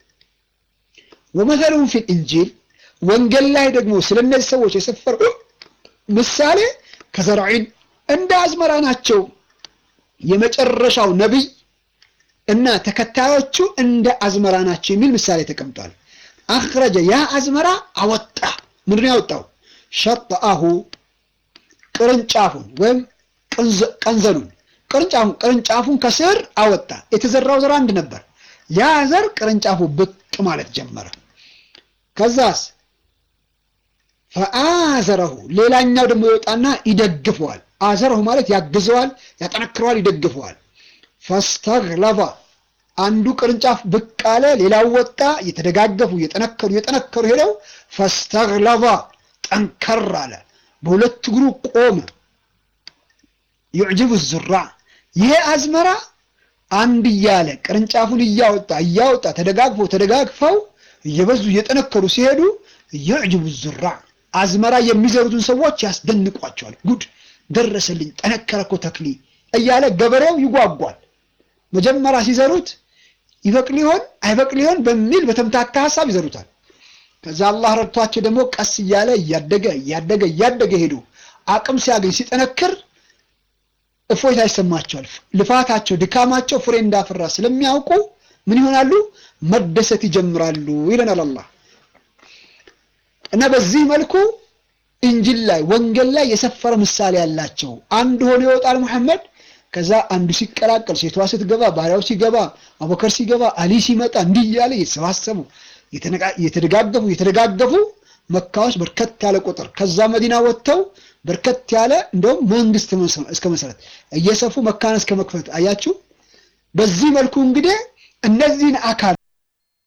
ወመሰሉሁም ፊል ኢንጂል ወንጌል ላይ ደግሞ ስለ እነዚህ ሰዎች የሰፈረ ምሳሌ ከዘርዒን እንደ አዝመራ ናቸው። የመጨረሻው ነቢይ እና ተከታዮቹ እንደ አዝመራ ናቸው የሚል ምሳሌ ተቀምጧል። አኽረጀ ያ አዝመራ አወጣ። ምንድን ያወጣው? ሸጠአሁ ቅርንጫፉን ወይም ቀንዘሉን ቅርንጫፉን ቅርንጫፉን ከስር አወጣ። የተዘራው ዘር አንድ ነበር። ያ ዘር ቅርንጫፉ ብቅ ማለት ጀመረ። ከዛስ ፈአዘረሁ ሌላኛው ደግሞ ይወጣና ይደግፈዋል። አዘረሁ ማለት ያግዘዋል፣ ያጠነክረዋል፣ ይደግፈዋል። ፈስተግለባ አንዱ ቅርንጫፍ ብቅ አለ፣ ሌላው ወጣ። እየተደጋገፉ እየጠነከሩ እየጠነከሩ ሄደው ፈስተግለባ ጠንከር አለ፣ በሁለት እግሩ ቆመ። ዩዕጅቡ ዙራ ይሄ አዝመራ አንድ እያለ ቅርንጫፉን እያወጣ እያወጣ ተደጋግፎ ተደጋግፈው እየበዙ እየጠነከሩ ሲሄዱ ዩዕጅቡ ዙራ አዝመራ የሚዘሩትን ሰዎች ያስደንቋቸዋል። ጉድ ደረሰልኝ፣ ጠነከረ እኮ ተክሊ እያለ ገበሬው ይጓጓል። መጀመሪያ ሲዘሩት ይበቅል ይሆን አይበቅል ይሆን በሚል በተምታታ ሀሳብ ይዘሩታል። ከዛ አላህ ረድቷቸው ደግሞ ቀስ እያለ እያደገ እያደገ እያደገ ሄዱ። አቅም ሲያገኝ ሲጠነክር እፎይታ ይሰማቸዋል። ልፋታቸው ድካማቸው ፍሬ እንዳፈራ ስለሚያውቁ ምን ይሆናሉ? መደሰት ይጀምራሉ ይለናል አላህ። እና በዚህ መልኩ እንጅል ላይ ወንጌል ላይ የሰፈረ ምሳሌ ያላቸው አንድ ሆኖ ይወጣል ሙሐመድ። ከዛ አንዱ ሲቀላቀል፣ ሴቷ ስትገባ፣ ባሪያው ሲገባ፣ አቡበከር ሲገባ፣ አሊ ሲመጣ እንዲህ እያለ እየተሰባሰቡ እየተደጋገፉ እየተደጋገፉ መካዎች በርከት ያለ ቁጥር ከዛ መዲና ወጥተው በርከት ያለ እንደውም መንግስት እስከ መሰረት እየሰፉ መካን እስከ መክፈት አያችሁ። በዚህ መልኩ እንግዲህ እነዚህን አካል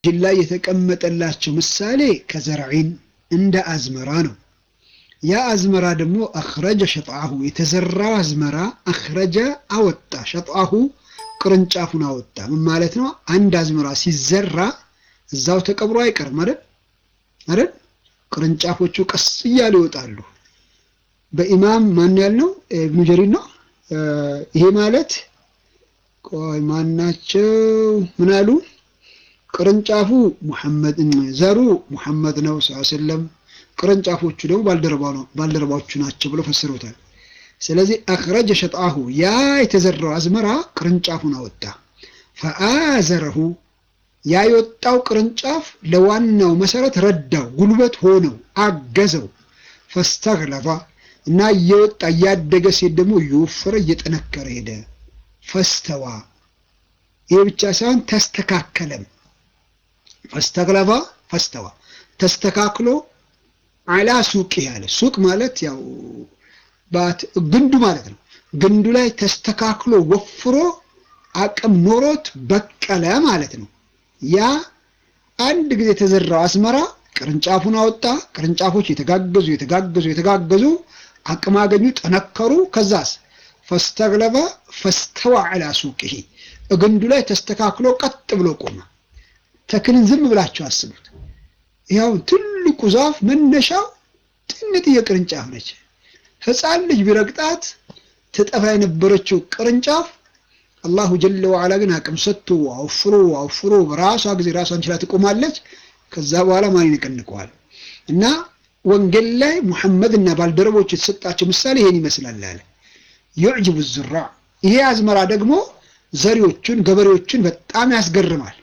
ላይ የተቀመጠላቸው ምሳሌ ከዘርዒን እንደ አዝመራ ነው። ያ አዝመራ ደግሞ አኽረጀ ሸጥአሁ የተዘራው አዝመራ አኽረጀ አወጣ፣ ሸጥአሁ ቅርንጫፉን አወጣ። ምን ማለት ነው? አንድ አዝመራ ሲዘራ እዛው ተቀብሮ አይቀርም አይደል አይደል? ቅርንጫፎቹ ቀስ እያሉ ይወጣሉ። በኢማም ማን ያልነው ኢብኑ ጀሪር ነው። ይሄ ማለት ቆይ ማናቸው ምን አሉ? ቅርንጫፉ ሙሐመድ ዘሩ ሙሐመድ ነው ሰለም ቅርንጫፎቹ ደግሞ ባልደረባዎቹ ናቸው ብሎ ፈስሮታል። ስለዚህ አኽረጀ ሸጥአሁ ያ የተዘራው አዝመራ ቅርንጫፉን አወጣ። ፈአዘረሁ ያ የወጣው ቅርንጫፍ ለዋናው መሰረት ረዳው፣ ጉልበት ሆነው አገዘው። ፈስተግለባ እና እየወጣ እያደገ ሴት ደግሞ እየወፈረ እየጠነከረ ሄደ። ፈስተዋ ይህ ብቻ ሳይሆን ተስተካከለም። ፈስተግለባ ፈስተዋ ተስተካክሎ አላ ሱቅ ያለ ሱቅ ማለት ያው ግንዱ ማለት ነው። ግንዱ ላይ ተስተካክሎ ወፍሮ አቅም ኖሮት በቀለ ማለት ነው። ያ አንድ ጊዜ የተዘራው አዝመራ ቅርንጫፉን አወጣ። ቅርንጫፎች የተጋገዙ የተጋገዙ የተጋገዙ አቅም አገኙ፣ ጠነከሩ። ከዛስ ፈስተግለበ ፈስተዋ አላ ሱቅሂ ግንዱ ላይ ተስተካክሎ ቀጥ ብሎ ቆመ። ተክልን ዝም ብላችሁ አስቡት። ያው ትልቁ ዛፍ መነሻው ጥንጥዬ ቅርንጫፍ ነች። ሕፃን ልጅ ቢረግጣት ትጠፋ የነበረችው ቅርንጫፍ አላሁ ጀለ ወዓላ ግን አቅም ሰጥቶ አውፍሮ አውፍሮ በራሷ ጊዜ ራሷን ችላ ትቆማለች። ከዛ በኋላ ማን ይነቀንቀዋል? እና ወንጌል ላይ ሙሐመድ እና ባልደረቦች የተሰጣቸው ምሳሌ ይሄን ይመስላል አለ። ዩዕጅቡ ዙራ ይሄ አዝመራ ደግሞ ዘሪዎቹን ገበሬዎችን በጣም ያስገርማል።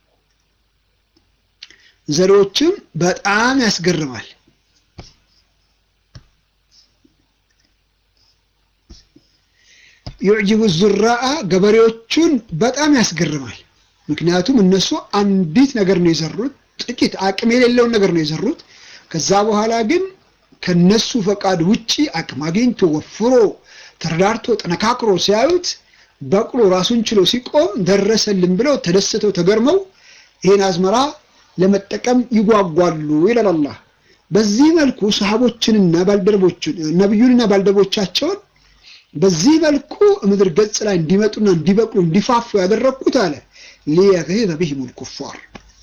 ዘሪዎችም በጣም ያስገርማል። ዩዕጅቡ ዙራአ ገበሬዎቹን በጣም ያስገርማል። ምክንያቱም እነሱ አንዲት ነገር ነው የዘሩት፣ ጥቂት አቅም የሌለውን ነገር ነው የዘሩት። ከዛ በኋላ ግን ከነሱ ፈቃድ ውጪ አቅም አግኝቶ ወፍሮ ተረዳርቶ ጠነካክሮ ሲያዩት በቅሎ ራሱን ችሎ ሲቆም ደረሰልን ብለው ተደስተው ተገርመው ይህን አዝመራ ለመጠቀም ይጓጓሉ ይላል አላህ። በዚህ መልኩ ሰሃቦችንና ባልደረቦችን ነቢዩንና ባልደረቦቻቸውን በዚህ መልኩ ምድር ገጽ ላይ እንዲመጡና እንዲበቅሉ እንዲፋፉ ያደረግኩት አለ ሊየግሂዘ ቢሂሙል ኩፋር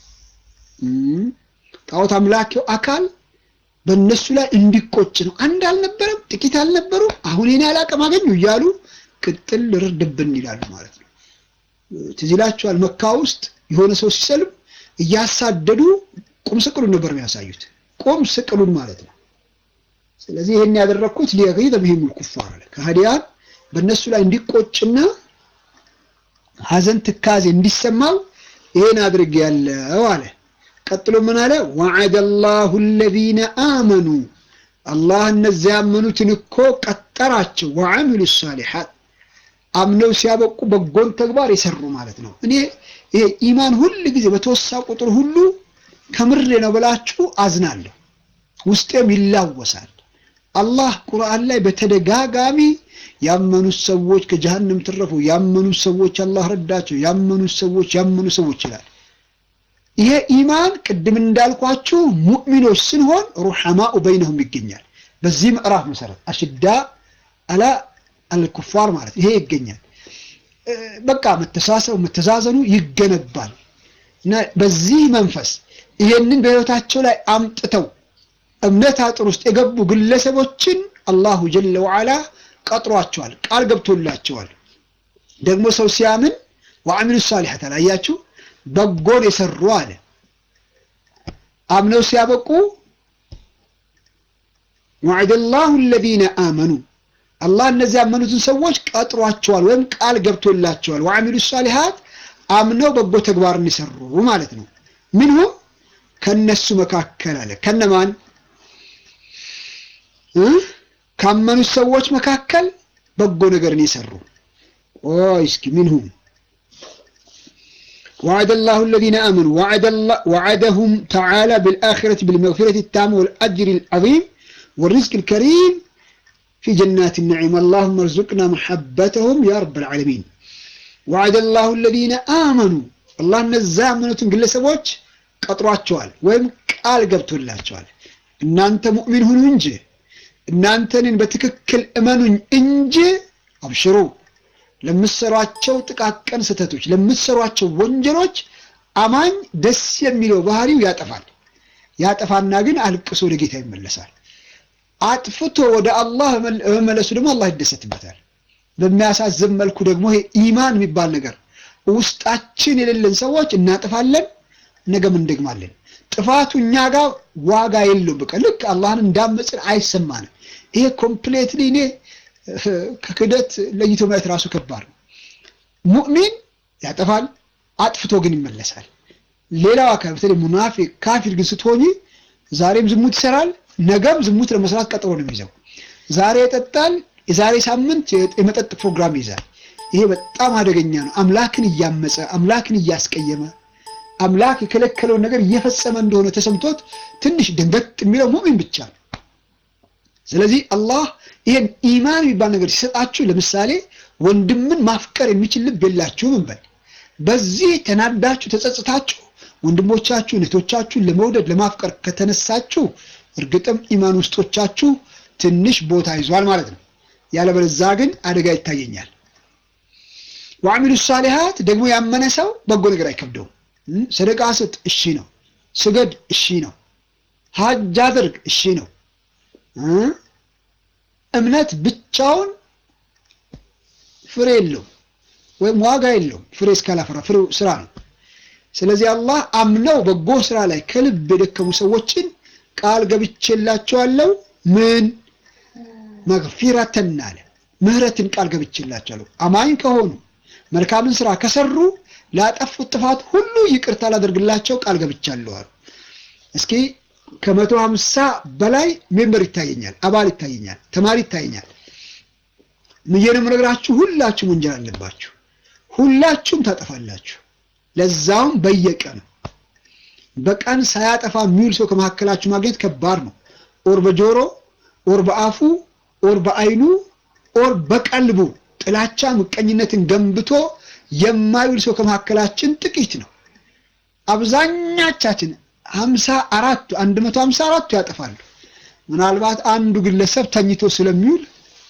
ጣዖት አምላኪው አካል በእነሱ ላይ እንዲቆጭ ነው። አንድ አልነበረም፣ ጥቂት አልነበሩ፣ አሁን የኔ አላቅም አገኙ እያሉ ቅጥል ርድብን ይላሉ ማለት ነው። ትዝ ይላችኋል መካ ውስጥ የሆነ ሰው ሲሰልም እያሳደዱ ቁም ስቅሉን ነበር የሚያሳዩት። ቁም ስቅሉን ማለት ነው። ስለዚህ ይሄን ያደረግኩት ሊየግሂዘ ቢሂሙል ኩፋር አለ ከሃዲያን በእነሱ ላይ እንዲቆጭና ሐዘን ትካዜ እንዲሰማው ይሄን አድርጌ ያለው አለ። ቀጥሎ ምን አለ? ወዐደ ላሁ አለዚነ አመኑ አላህ እነዚያ ያመኑትን እኮ ቀጠራቸው። ወዐሚሉ ሳሊሓት አምነው ሲያበቁ በጎን ተግባር የሰሩ ማለት ነው። እኔ ይሄ ኢማን ሁል ጊዜ በተወሳ ቁጥር ሁሉ ከምሬ ነው ብላችሁ አዝናለሁ፣ ውስጤም ይላወሳል። አላህ ቁርአን ላይ በተደጋጋሚ ያመኑት ሰዎች ከጀሃነም ተረፉ፣ ያመኑት ሰዎች አላህ ረዳቸው፣ ያመኑት ሰዎች ያመኑ ሰዎች ይላል። ይሄ ኢማን ቅድም እንዳልኳችሁ ሙእሚኖች ስንሆን ሩሐማኡ በይነሁም ይገኛል። በዚህ ምዕራፍ መሰረት አሽዳ አላ አልኩፋር ማለት ይሄ ይገኛል። በቃ መተሳሰቡ መተዛዘኑ ይገነባል እና በዚህ መንፈስ ይሄንን በህይወታቸው ላይ አምጥተው እምነት አጥር ውስጥ የገቡ ግለሰቦችን አላሁ ጀለ ወዓላ ቀጥሯቸዋል፣ ቃል ገብቶላቸዋል። ደግሞ ሰው ሲያምን ወአሚሉ ሳሊሐት አላያችሁ በጎን የሰሩ አለ አምነው ሲያበቁ ወዐደ ላሁ አለዚነ አመኑ አላህ እነዚህ ያመኑትን ሰዎች ቀጥሯቸዋል ወይም ቃል ገብቶላቸዋል። ወአሚሉ ሳሊሐት አምነው በጎ ተግባርን የሰሩ ማለት ነው። ምንሁም ከነሱ መካከል አለ ከነማን ካመኑት ሰዎች መካከል በጎ ነገርን የሰሩ ቆይ እስኪ ምንሁም وعد الله الذين آمنوا وعد الله وعدهم تعالى بالآخرة بالمغفرة التامة والأجر العظيم والرزق الكريم في جنات النعيم اللهم ارزقنا محبتهم يا رب العالمين وعد الله الذين آمنوا الله نزا منوتن قل سبوش ቀጥሯቸዋል ወይም ቃል ገብቶላቸዋል። እናንተ ሙእሚን ሁኑ እንጂ እናንተንን በትክክል እመኑኝ እንጂ አብሽሩ ለምትሰሯቸው ጥቃቅን ስህተቶች፣ ለምትሰሯቸው ወንጀሎች አማኝ ደስ የሚለው ባህሪው ያጠፋል። ያጠፋና ግን አልቅሶ ወደ ጌታ ይመለሳል። አጥፍቶ ወደ አላህ በመመለሱ ደግሞ አላህ ይደሰትበታል። በሚያሳዝን መልኩ ደግሞ ይሄ ኢማን የሚባል ነገር ውስጣችን የሌለን ሰዎች እናጥፋለን፣ ነገም እንደግማለን። ጥፋቱ እኛ ጋር ዋጋ የለውም። በቃ ልክ አላህን እንዳመፅን አይሰማንም። ይሄ ኮምፕሌትሊ እኔ ከክደት ለይቶ ማየት ራሱ ከባድ ነው። ሙእሚን ያጠፋል፣ አጥፍቶ ግን ይመለሳል። ሌላው አካል በተለይ ሙናፊቅ ካፊር ግን ስትሆኚ ዛሬም ዝሙት ይሰራል፣ ነገም ዝሙት ለመስራት ቀጠሮ ነው የሚይዘው። ዛሬ ይጠጣል፣ የዛሬ ሳምንት የመጠጥ ፕሮግራም ይይዛል። ይሄ በጣም አደገኛ ነው። አምላክን እያመፀ አምላክን እያስቀየመ አምላክ የከለከለውን ነገር እየፈጸመ እንደሆነ ተሰምቶት ትንሽ ደንገጥ የሚለው ሙእሚን ብቻ ነው። ስለዚህ አላህ ይሄን ኢማን የሚባል ነገር ሲሰጣችሁ፣ ለምሳሌ ወንድምን ማፍቀር የሚችል ልብ የላችሁም እንበል። በዚህ ተናዳችሁ ተጸጽታችሁ ወንድሞቻችሁን እህቶቻችሁን ለመውደድ ለማፍቀር ከተነሳችሁ እርግጥም ኢማን ውስጦቻችሁ ትንሽ ቦታ ይዟል ማለት ነው። ያለበለዚያ ግን አደጋ ይታየኛል። ወአሚሉ ሳሊሃት ደግሞ ያመነ ሰው በጎ ነገር አይከብደውም። ሰደቃ ስጥ፣ እሺ ነው። ስገድ፣ እሺ ነው። ሀጅ አድርግ፣ እሺ ነው። እምነት ብቻውን ፍሬ የለውም ወይም ዋጋ የለውም። ፍሬ እስካላፈራ ፍሬው ስራ ነው። ስለዚህ አላህ አምነው በጎ ስራ ላይ ከልብ የደከሙ ሰዎችን ቃል ገብቼላቸዋለሁ። ምን መግፊረተን አለ ምህረትን ቃል ገብቼላቸዋለሁ። አማኝ ከሆኑ መልካምን ስራ ከሰሩ ላጠፉት ጥፋት ሁሉ ይቅርታ ላደርግላቸው ቃል ገብቻለሁ አሉ። እስኪ ከመቶ ሀምሳ በላይ ሜምበር ይታየኛል፣ አባል ይታየኛል፣ ተማሪ ይታየኛል። ምየንም ነግራችሁ ሁላችሁም ወንጀል አለባችሁ፣ ሁላችሁም ታጠፋላችሁ። ለዛውም በየቀኑ በቀን ሳያጠፋ የሚውል ሰው ከመካከላችሁ ማግኘት ከባድ ነው። ኦር በጆሮ ኦር በአፉ ኦር በአይኑ ኦር በቀልቡ ጥላቻ ምቀኝነትን ገንብቶ የማይውል ሰው ከመካከላችን ጥቂት ነው። አብዛኛቻችን ሀምሳ አራቱ አንድ መቶ ሀምሳ አራቱ ያጠፋሉ። ምናልባት አንዱ ግለሰብ ተኝቶ ስለሚውል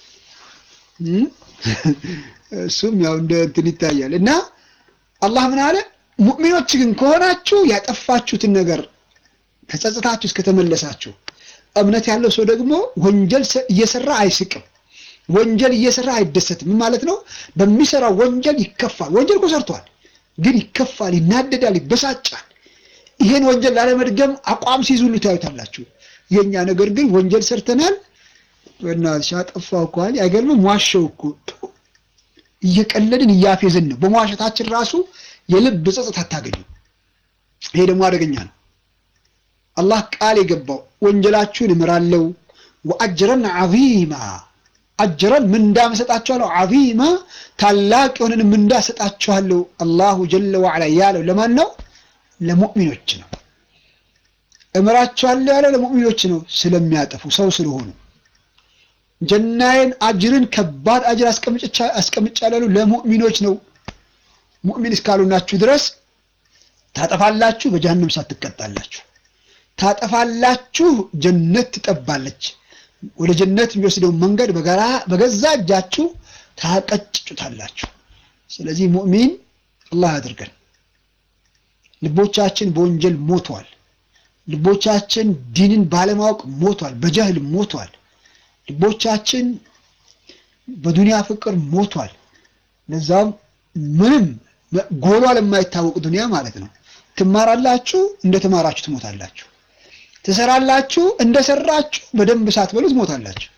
እሱም ያው እንደ እንትን ይታያል እና አላህ ምን አለ? ሙእሚኖች ግን ከሆናችሁ ያጠፋችሁትን ነገር ተጸጽታችሁ እስከተመለሳችሁ። እምነት ያለው ሰው ደግሞ ወንጀል እየሰራ አይስቅም፣ ወንጀል እየሰራ አይደሰትም። ምን ማለት ነው? በሚሰራው ወንጀል ይከፋል። ወንጀል እኮ ሰርቷል፣ ግን ይከፋል፣ ይናደዳል፣ ይበሳጫል። ይሄን ወንጀል ላለመድገም አቋም ሲይዙ ሁሉ ታዩታላችሁ። የኛ ነገር ግን ወንጀል ሰርተናል፣ በእናትሽ አጠፋሁ እኮ አለ። አይገርምም? ዋሸው እኮ እየቀለድን እያፌዝን ነው። በመዋሸታችን ራሱ የልብ ጸጸት አታገኙ። ይሄ ደግሞ አደገኛ ነው። አላህ ቃል የገባው ወንጀላችሁን እምራለሁ፣ ወአጅረን ዐዚማ አጅረን ምንዳ እሰጣችኋለሁ፣ ዐዚማ ታላቅ የሆነን ምንዳ እሰጣችኋለሁ። አላሁ ጀለ ወዐላ ያለው ለማን ነው? ለሙእሚኖች ነው። እምራችኋለሁ ያለው ለሙእሚኖች ነው፣ ስለሚያጠፉ ሰው ስለሆኑ ጀናዬን አጅርን ከባድ አጅር አስቀምጫለሁ ለሙእሚኖች ነው። ሙእሚን እስካልሆናችሁ ድረስ ታጠፋላችሁ፣ በጀሃነም እሳት ትቀጣላችሁ። ታጠፋላችሁ፣ ጀነት ትጠባለች። ወደ ጀነት የሚወስደውን መንገድ በጋራ በገዛ እጃችሁ ታቀጭጩታላችሁ። ስለዚህ ሙእሚን አላህ ያድርገን። ልቦቻችን በወንጀል ሞቷል። ልቦቻችን ዲንን ባለማወቅ ሞቷል፣ በጀህል ሞቷል። ልቦቻችን በዱንያ ፍቅር ሞቷል። ለዛም ምንም ጎሏ ለማይታወቅ ዱንያ ማለት ነው። ትማራላችሁ፣ እንደተማራችሁ ትሞታላችሁ። ትሰራላችሁ፣ እንደሰራችሁ በደንብ ሳትበሉ ትሞታላችሁ።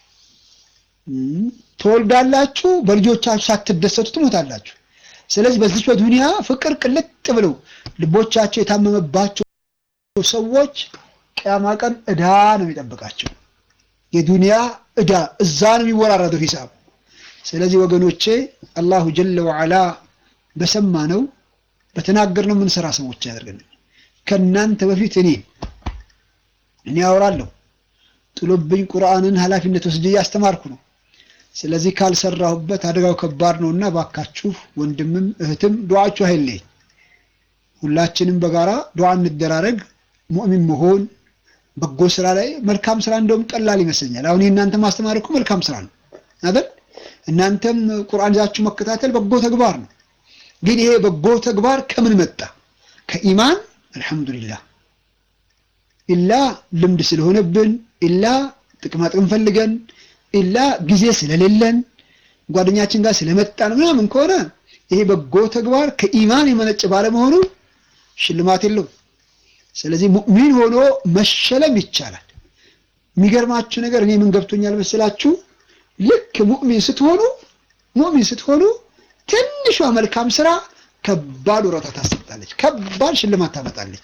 ትወልዳላችሁ፣ በልጆቻችሁ ሳትደሰቱ ትሞታላችሁ። ስለዚህ በዚች በዱንያ ፍቅር ቅልጥ ብለው ልቦቻቸው የታመመባቸው ሰዎች ቅያማ ቀን ዕዳ ነው የሚጠብቃቸው። የዱንያ ዕዳ እዛ ነው የሚወራረደው ሂሳብ። ስለዚህ ወገኖቼ አላሁ ጀለ ወዐላ በሰማነው በተናገርነው የምንሰራ ሰዎች ያደርገን። ከእናንተ በፊት እኔ እኔ አወራለሁ ጥሎብኝ ቁርአንን ኃላፊነት ወስጄ እያስተማርኩ ነው። ስለዚህ ካልሰራሁበት አደጋው ከባድ ነውና ባካችሁ ወንድምም እህትም ዱዓችሁ አይለኝ። ሁላችንም በጋራ ዱዓ እንደራረግ። ሙእሚን መሆን በጎ ስራ ላይ መልካም ስራ እንደውም ቀላል ይመስለኛል። አሁን የእናንተ ማስተማር እኮ መልካም ስራ ነው አይደል? እናንተም ቁርአን ይዛችሁ መከታተል በጎ ተግባር ነው። ግን ይሄ በጎ ተግባር ከምን መጣ? ከኢማን አልሐምዱሊላህ። ኢላ ልምድ ስለሆነብን፣ ኢላ ጥቅማ ጥቅም ፈልገን፣ ኢላ ጊዜ ስለሌለን፣ ጓደኛችን ጋር ስለመጣን ምናምን ከሆነ ይሄ በጎ ተግባር ከኢማን የመነጭ ባለመሆኑ ሽልማት የለውም። ስለዚህ ሙእሚን ሆኖ መሸለም ይቻላል። የሚገርማችሁ ነገር እኔ ምን ገብቶኛል መሰላችሁ? ልክ ሙእሚን ስትሆኑ ሙእሚን ስትሆኑ ትንሿ መልካም ስራ ከባድ ወረታ ታሰጣለች፣ ከባድ ሽልማት ታመጣለች።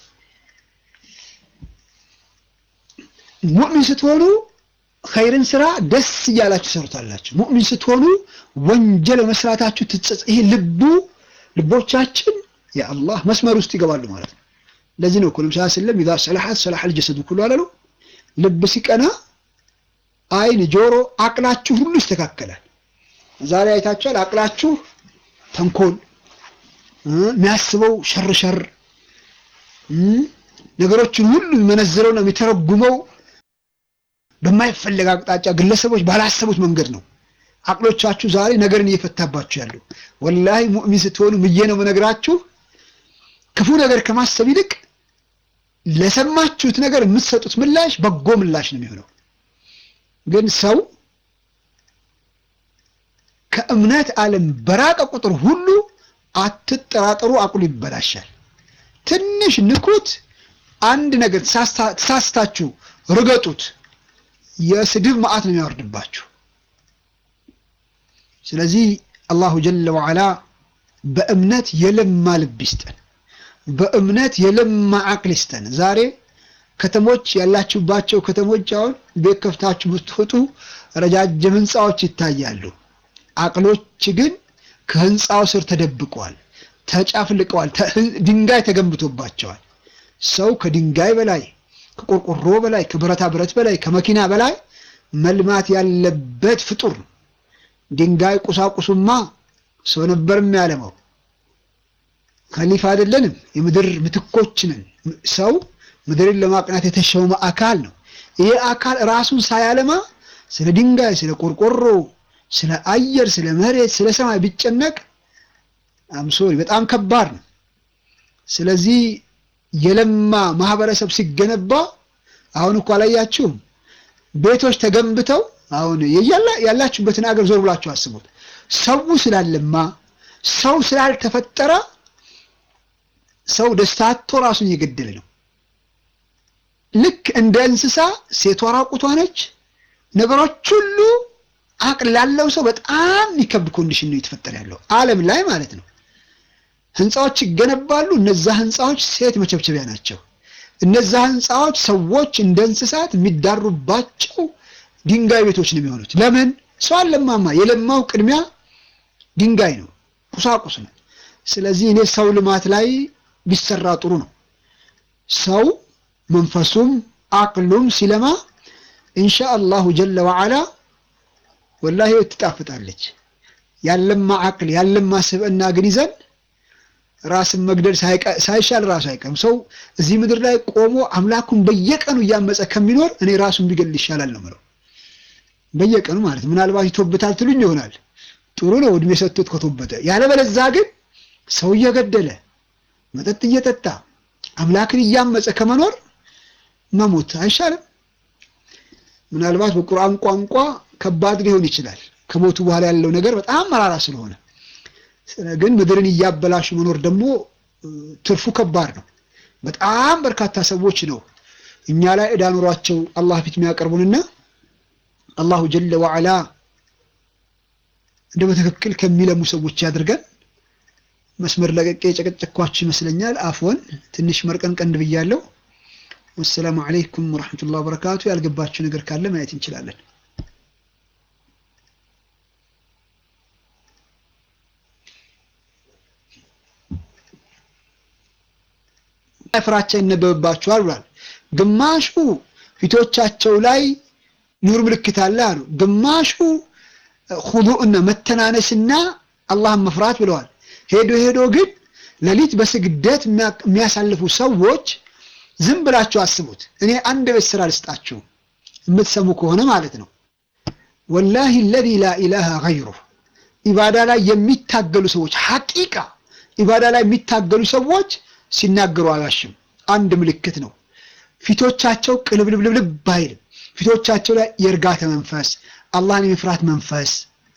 ሙእሚን ስትሆኑ ኸይርን ስራ ደስ እያላችሁ ሰርታላችሁ። ሙእሚን ስትሆኑ ወንጀል በመስራታችሁ ትጸጽ ይሄ ልቡ ልቦቻችን የአላህ መስመር ውስጥ ይገባሉ ማለት ነው። ለዚህ ነው እኮ ነብዩ ሰለላሁ ዐለይሂ ወሰለም ኢዛ ሰለሐት ሰለሐል ጀሰዱ ኩሉ አላሉ። ልብ ሲቀና አይን፣ ጆሮ፣ አቅላችሁ ሁሉ ይስተካከላል። ዛሬ አይታችኋል። አቅላችሁ ተንኮል የሚያስበው ሸር ሸር ነገሮችን ሁሉ የሚመነዝረው ነው የሚተረጉመው በማይፈለግ አቅጣጫ ግለሰቦች ባላሰቡት መንገድ ነው። አቅሎቻችሁ ዛሬ ነገርን እየፈታባችሁ ያሉ ወላሂ ሙእሚን ስትሆኑ ምዬ ነው የምነግራችሁ ክፉ ነገር ከማሰብ ይልቅ ለሰማችሁት ነገር የምትሰጡት ምላሽ በጎ ምላሽ ነው የሚሆነው። ግን ሰው ከእምነት ዓለም በራቀ ቁጥር ሁሉ አትጠራጠሩ፣ አቅሉ ይበላሻል። ትንሽ ንኩት፣ አንድ ነገር ተሳስታችሁ ርገጡት፣ የስድብ መዓት ነው የሚያወርድባችሁ። ስለዚህ አላሁ ጀለ ወዓላ በእምነት የለማ ልብ ይስጠን። በእምነት የለማ አቅል ይስጠን። ዛሬ ከተሞች ያላችሁባቸው ከተሞች አሁን ቤት ከፍታችሁ ብትወጡ ረጃጅም ህንፃዎች ይታያሉ። አቅሎች ግን ከህንፃው ስር ተደብቀዋል፣ ተጫፍልቀዋል፣ ድንጋይ ተገንብቶባቸዋል። ሰው ከድንጋይ በላይ ከቆርቆሮ በላይ ከብረታ ብረት በላይ ከመኪና በላይ መልማት ያለበት ፍጡር ነው። ድንጋይ ቁሳቁሱማ ሰው ነበር የሚያለማው። ከሊፋ አይደለንም፣ የምድር ምትኮች ነን። ሰው ምድርን ለማቅናት የተሾመ አካል ነው። ይሄ አካል ራሱን ሳያለማ ስለ ድንጋይ፣ ስለ ቆርቆሮ፣ ስለ አየር፣ ስለ መሬት፣ ስለ ሰማይ ቢጨነቅ አምሶሪ በጣም ከባድ ነው። ስለዚህ የለማ ማህበረሰብ ሲገነባ አሁን እኮ አላያችሁም? ቤቶች ተገንብተው አሁን ያላችሁበትን ሀገር ዞር ብላችሁ አስቡት። ሰው ስላለማ ሰው ስላልተፈጠረ ሰው ደስታ አጥቶ ራሱን እየገደለ ነው። ልክ እንደ እንስሳ ሴቷ ራቁቷ ነች። ነገሮች ሁሉ አቅል ላለው ሰው በጣም የሚከብድ ኮንዲሽን ነው እየተፈጠረ ያለው ዓለም ላይ ማለት ነው። ህንፃዎች ይገነባሉ። እነዛ ህንፃዎች ሴት መቸብቸቢያ ናቸው። እነዛ ህንፃዎች ሰዎች እንደ እንስሳት የሚዳሩባቸው ድንጋይ ቤቶች ነው የሚሆኑት። ለምን? ሰው አለማማ። የለማው ቅድሚያ ድንጋይ ነው፣ ቁሳቁስ ነው። ስለዚህ እኔ ሰው ልማት ላይ ቢሰራ ጥሩ ነው። ሰው መንፈሱም አቅሉም ሲለማ ኢንሻ አላሁ ጀለ ወዓላ ወላሂ ህይወት ትጣፍጣለች። ያለማ አቅል ያለማ ስብዕና ግን ይዘን ራስን መግደል ሳይሻል ራሱ አይቀርም። ሰው እዚህ ምድር ላይ ቆሞ አምላኩን በየቀኑ እያመፀ ከሚኖር እኔ ራሱን ቢገል ይሻላል ነው የምለው። በየቀኑ ማለት ምናልባት ይቶብታል ትሉኝ ይሆናል። ጥሩ ነው እድሜ ሰጥቶት ከቶበተ። ያለበለዛ ግን ሰው እየገደለ መጠጥ እየጠጣ አምላክን እያመፀ ከመኖር መሞት አይሻልም? ምናልባት በቁርአን ቋንቋ ከባድ ሊሆን ይችላል። ከሞቱ በኋላ ያለው ነገር በጣም መራራ ስለሆነ ግን ምድርን እያበላሹ መኖር ደግሞ ትርፉ ከባድ ነው። በጣም በርካታ ሰዎች ነው እኛ ላይ ዕዳ ኑሯቸው አላህ ፊት የሚያቀርቡንና አላሁ ጀለ ወዓላ እንደ በትክክል ከሚለሙ ሰዎች ያድርገን። መስመር ለቀቄ የጨቀጨኳችሁ ይመስለኛል። አፍወን ትንሽ መርቀንቀን ብያለሁ። ወሰላሙ አለይኩም ወረሕመቱላሂ ወበረካቱ። ያልገባችሁ ነገር ካለ ማየት እንችላለን። ፍራቻ ይነበብባቸዋል ብሏል። ግማሹ ፊቶቻቸው ላይ ኑር ምልክት አለ አሉ። ግማሹ ሁዱእና መተናነስና አላህን መፍራት ብለዋል። ሄዶ ሄዶ ግን ሌሊት በስግደት የሚያሳልፉ ሰዎች ዝም ብላችሁ አስቡት። እኔ አንድ ቤት ስራ ልስጣችሁ የምትሰሙ ከሆነ ማለት ነው። ወላሂ ለዚ ላ ኢላሃ ገይሩህ ኢባዳ ላይ የሚታገሉ ሰዎች ሐቂቃ ኢባዳ ላይ የሚታገሉ ሰዎች ሲናገሩ አላሽም አንድ ምልክት ነው። ፊቶቻቸው ቅልብልብልብ አይልም። ፊቶቻቸው ላይ የእርጋታ መንፈስ፣ አላህን የመፍራት መንፈስ፣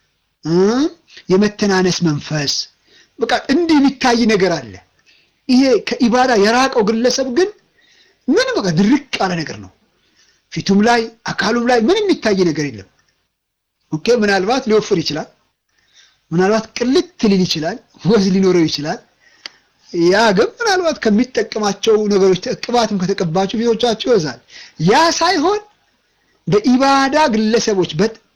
የመተናነስ መንፈስ በቃ እንዲህ የሚታይ ነገር አለ። ይሄ ከኢባዳ የራቀው ግለሰብ ግን ምን በቃ ድርቅ ያለ ነገር ነው። ፊቱም ላይ አካሉም ላይ ምን የሚታይ ነገር የለም። ኦኬ ምናልባት ሊወፍር ይችላል። ምናልባት ቅልት ሊል ይችላል። ወዝ ሊኖረው ይችላል። ያ ግን ምናልባት ከሚጠቀማቸው ነገሮች ቅባትም ከተቀባቸው ፊቶቻቸው ይወዛል። ያ ሳይሆን በኢባዳ ግለሰቦች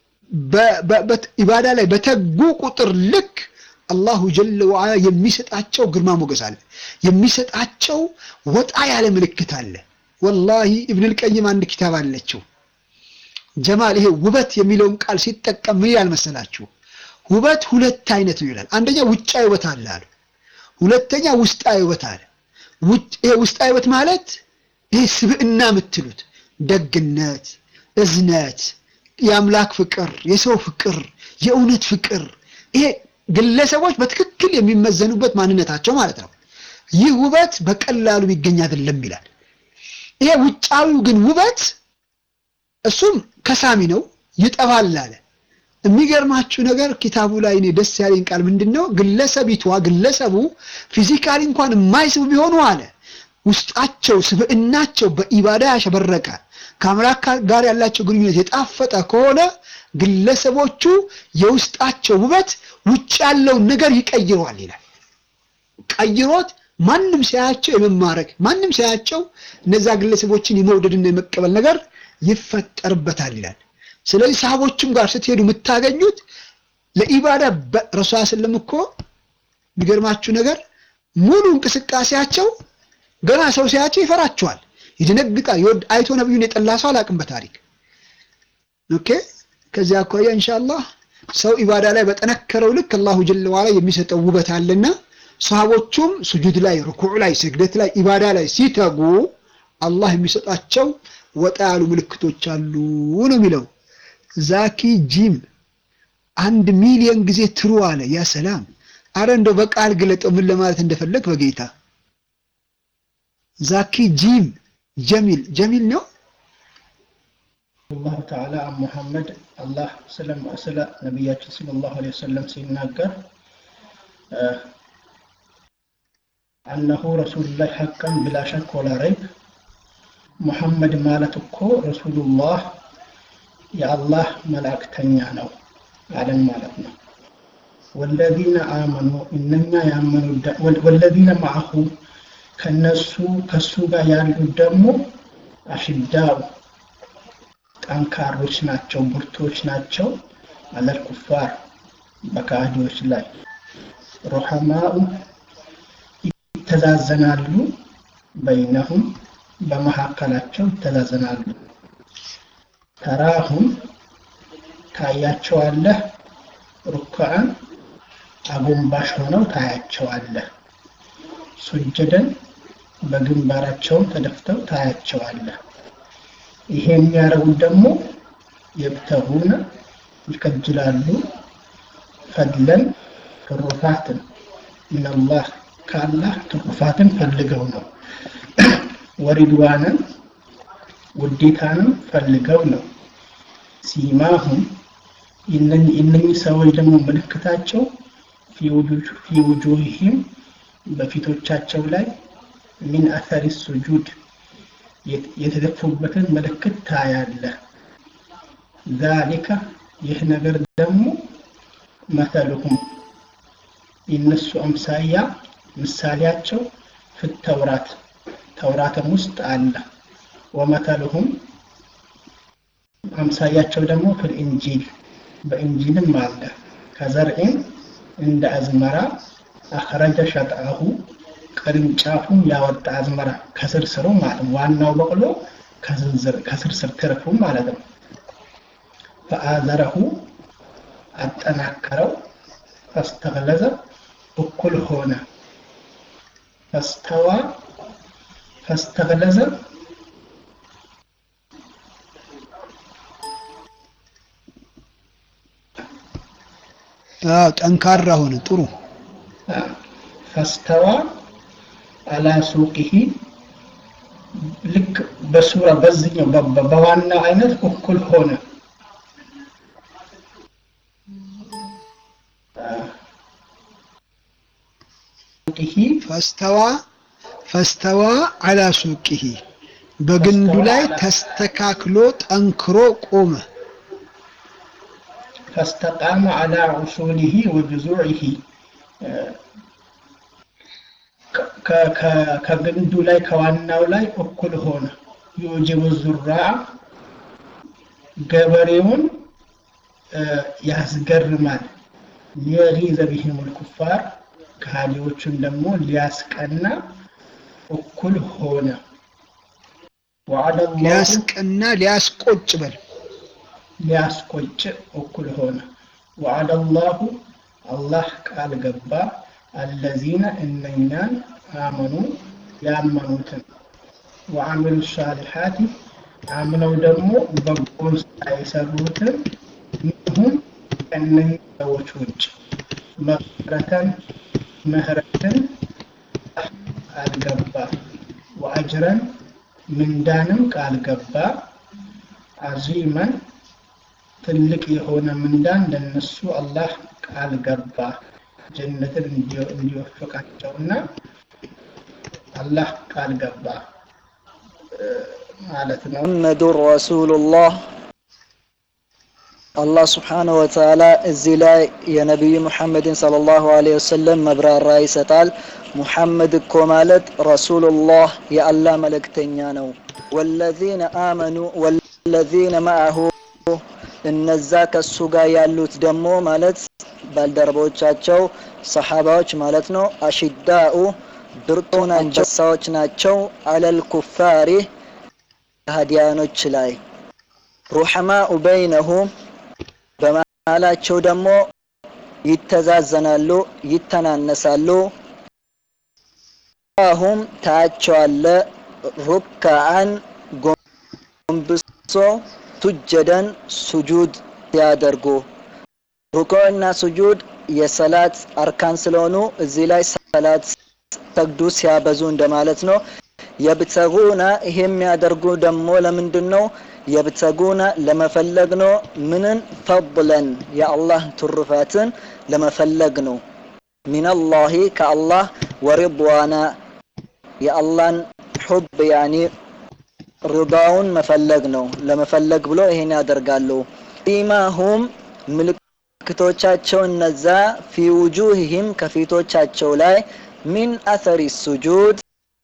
ኢባዳ ላይ በተጉ ቁጥር ልክ አላሁ ጀለ ወዓላ የሚሰጣቸው ግርማ ሞገስ አለ። የሚሰጣቸው ወጣ ያለ ምልክት አለ። ወላሂ ኢብኑል ቀይም አንድ ኪታብ አለችው ጀማል። ይሄ ውበት የሚለውን ቃል ሲጠቀም ምን ይላል መሰላችሁ? ውበት ሁለት አይነት ነው ይላል። አንደኛ ውጫዊ ውበት አለ አሉ። ሁለተኛ ውስጣዊ ውበት አለ። ይሄ ውስጣዊ ውበት ማለት ይሄ ስብዕና የምትሉት ደግነት፣ እዝነት፣ የአምላክ ፍቅር፣ የሰው ፍቅር፣ የእውነት ፍቅር ይሄ ግለሰቦች በትክክል የሚመዘኑበት ማንነታቸው ማለት ነው። ይህ ውበት በቀላሉ የሚገኝ አይደለም ይላል። ይሄ ውጫዊው ግን ውበት እሱም ከሳሚ ነው፣ ይጠፋል አለ። የሚገርማችሁ ነገር ኪታቡ ላይ እኔ ደስ ያለኝ ቃል ምንድን ነው? ግለሰቢቷ ግለሰቡ ፊዚካሊ እንኳን የማይስቡ ቢሆኑ አለ ውስጣቸው ስብዕናቸው በኢባዳ ያሸበረቀ ከአምላክ ጋር ያላቸው ግንኙነት የጣፈጠ ከሆነ ግለሰቦቹ የውስጣቸው ውበት ውጭ ያለውን ነገር ይቀይረዋል ይላል። ቀይሮት ማንም ሳያቸው የመማረክ ማንም ሳያቸው እነዛ ግለሰቦችን የመውደድና የመቀበል ነገር ይፈጠርበታል ይላል። ስለዚህ ሰሃቦችም ጋር ስትሄዱ የምታገኙት ለኢባዳ ረሱል ስለም እኮ የሚገርማችሁ ነገር ሙሉ እንቅስቃሴያቸው ገና ሰው ሲያቸው ይፈራቸዋል፣ ይደነግጣል። ይወድ አይቶ ነብዩን የጠላ ሰው አላውቅም በታሪክ ኦኬ። ከዚያ አኳያ ኢንሻአላህ ሰው ኢባዳ ላይ በጠነከረው ልክ አላሁ ጀለ ዋላ የሚሰጠው ውበት አለና ሰሃቦቹም ስጁድ ላይ፣ ሩኩዕ ላይ፣ ስግደት ላይ፣ ኢባዳ ላይ ሲተጉ አላህ የሚሰጣቸው ወጣ ያሉ ምልክቶች አሉ ነው የሚለው። ዛኪ ጂም አንድ ሚሊዮን ጊዜ ትሩ አለ። ያ ሰላም! አረ እንደው በቃል ግለጠው ምን ለማለት እንደፈለግ በጌታ ዛኪ ጂም ጀሚል ጀሚል ነው።
አላሁ ተዓላ አን ሙሐመድ አላህ ስለ ነቢያችን ሰለላሁ ዐለይሂ ወሰለም ሲናገር አነሁ ረሱሉላህ ሐቀን ብላ ሸክ ወላ ረይብ ሙሐመድ ማለት እኮ ረሱሉላህ የአላህ መልእክተኛ ነው አለን ማለት ነው። ወለዚነ አመኑ እነኛ ያመኑ ወለዚነ ማዐሁ ከነሱ ከሱ ጋር ያሉት ደግሞ አሽዳው ጠንካሮች ናቸው፣ ብርቶች ናቸው። አለል ኩፋር በካዲዎች ላይ ሩሐማኡ ይተዛዘናሉ፣ በይነሁም በመካከላቸው ይተዛዘናሉ። ተራሁም ታያቸዋለህ፣ ሩክዓን አጎንባሽ ሆነው ታያቸዋለህ፣ ሱጀደን በግንባራቸውም ተደፍተው ታያቸዋለህ። ይሄ የሚያደርጉት ደግሞ የብተጉነ ይከጅላሉ ፈድለን ትሩፋትን ሚነላህ ከአላህ ትሩፋትን ፈልገው ነው። ወሪድዋንን ውዴታንም ፈልገው ነው። ሲማሁም እነኚህ ሰዎች ደግሞ ምልክታቸው ፊ ውጁሂም በፊቶቻቸው ላይ ሚን አተሪ ሱጁድ የተደፉበትን ምልክት ታያለህ። ዛሊከ ይህ ነገር ደግሞ መተልሁም የነሱ አምሳያ ምሳሌያቸው ፍተውራት ተውራትም ውስጥ አለ። ወመተልሁም አምሳያቸው ደግሞ ፍል ኢንጂል በኢንጂልም አለ። ከዘርዒን እንደ አዝመራ አኽረጀ ሸጥአሁ ቅርንጫፉን ያወጣ አዝመራ ከስር ስሩ ማለት ነው። ዋናው በቅሎ ከስር ስር ትርፉ ማለት ነው። ፈአዘረሁ አጠናከረው፣ ፈስተግለዘ እኩል ሆነ። ፈስተዋ ፈስተግለዘ
አዎ ጠንካራ ሆነ ጥሩ
ፈስተዋ አላ ሱቂሂ ልክ በሱራ በዚህኛው በዋናው አይነት እኩል ሆነ ሱቂሂ
ፈስተዋ ፈስተዋ አላ ሱቂሂ በግንዱ ላይ ተስተካክሎ ጠንክሮ ቆመ
ፈስተቃመ አላ ዑሱሊሂ ወጅዙዒሂ ከግንዱ ላይ ከዋናው ላይ እኩል ሆነ ዩጅቡ ዙራዕ ገበሬውን ያስገርማል ሊየጊዘ ቢሂም ልኩፋር ከሃዲዎቹን ደግሞ ሊያስቀና እኩል ሆነ ወዐደ ላሁ
ሊያስቀና ሊያስቆጭ በል
ሊያስቆጭ እኩል ሆነ ወዐደ ላሁ አላህ ቃል ገባ አለዚነ እነኛን አመኑ ያመኑትን ወአሚሉ ሳሊሓት አምነው ደግሞ በጎን ስራ የሰሩትን ምሁም ከእነኛ ሰዎች ውጭ መፍረተን ምህረትን ቃል ገባ ወአጅረን ምንዳንም ቃል ገባ አዚመን ትልቅ የሆነ ምንዳን ለነሱ አላህ ቃል ገባ ጀነትን እንዲወፍቃቸውና አላህ ቃል ገባ ማለት ነው።
ሙሐመዱን ረሱሉላህ አላህ ስብሓነሁ ወተዓላ እዚህ ላይ የነቢዩ ሙሐመድን ሰለላሁ ዐለይሂ ወሰለም መብራራ ይሰጣል። ሙሐመድ እኮ ማለት ረሱሉላህ የአላህ መልእክተኛ ነው። ወለዚነ አመኑ ወለዚነ መዐሁ እነዛ ከሱ ጋር ያሉት ደግሞ ማለት ባልደረቦቻቸው ሰሓባዎች ማለት ነው። አሽዳኡ ብርቱ ናቸው ሰዎች ናቸው። አለል ኩፋሪ ከሃዲያኖች ላይ ሩሐማኡ በይነሁም በመሃላቸው ደግሞ ይተዛዘናሉ፣ ይተናነሳሉ። አሁም ታያቸዋለ ሩካዓን ጎንብሶ ቱጀደን ሱጁድ ሲያደርጉ ሩኩዕና ሱጁድ የሰላት አርካን ስለሆኑ እዚህ ላይ ሰላት ሰግዱ ሲያበዙ እንደማለት ነው። የብተጉና ይሄ የሚያደርጉ ደግሞ ለምንድን ነው? የብተጉና ለመፈለግ ነው። ምንን ፈضለን የአላህ ትሩፋትን ለመፈለግ ነው። ሚነላሂ ከአላህ ወሪድዋና የአላህን ሑብ ያኒ ርዳውን መፈለግ ነው። ለመፈለግ ብሎ ይሄን ያደርጋሉ። ኢማሁም ምልክቶቻቸው እነዛ ፊ ውጁህህም ከፊቶቻቸው ላይ ሚን አሰሪ ሱጁድ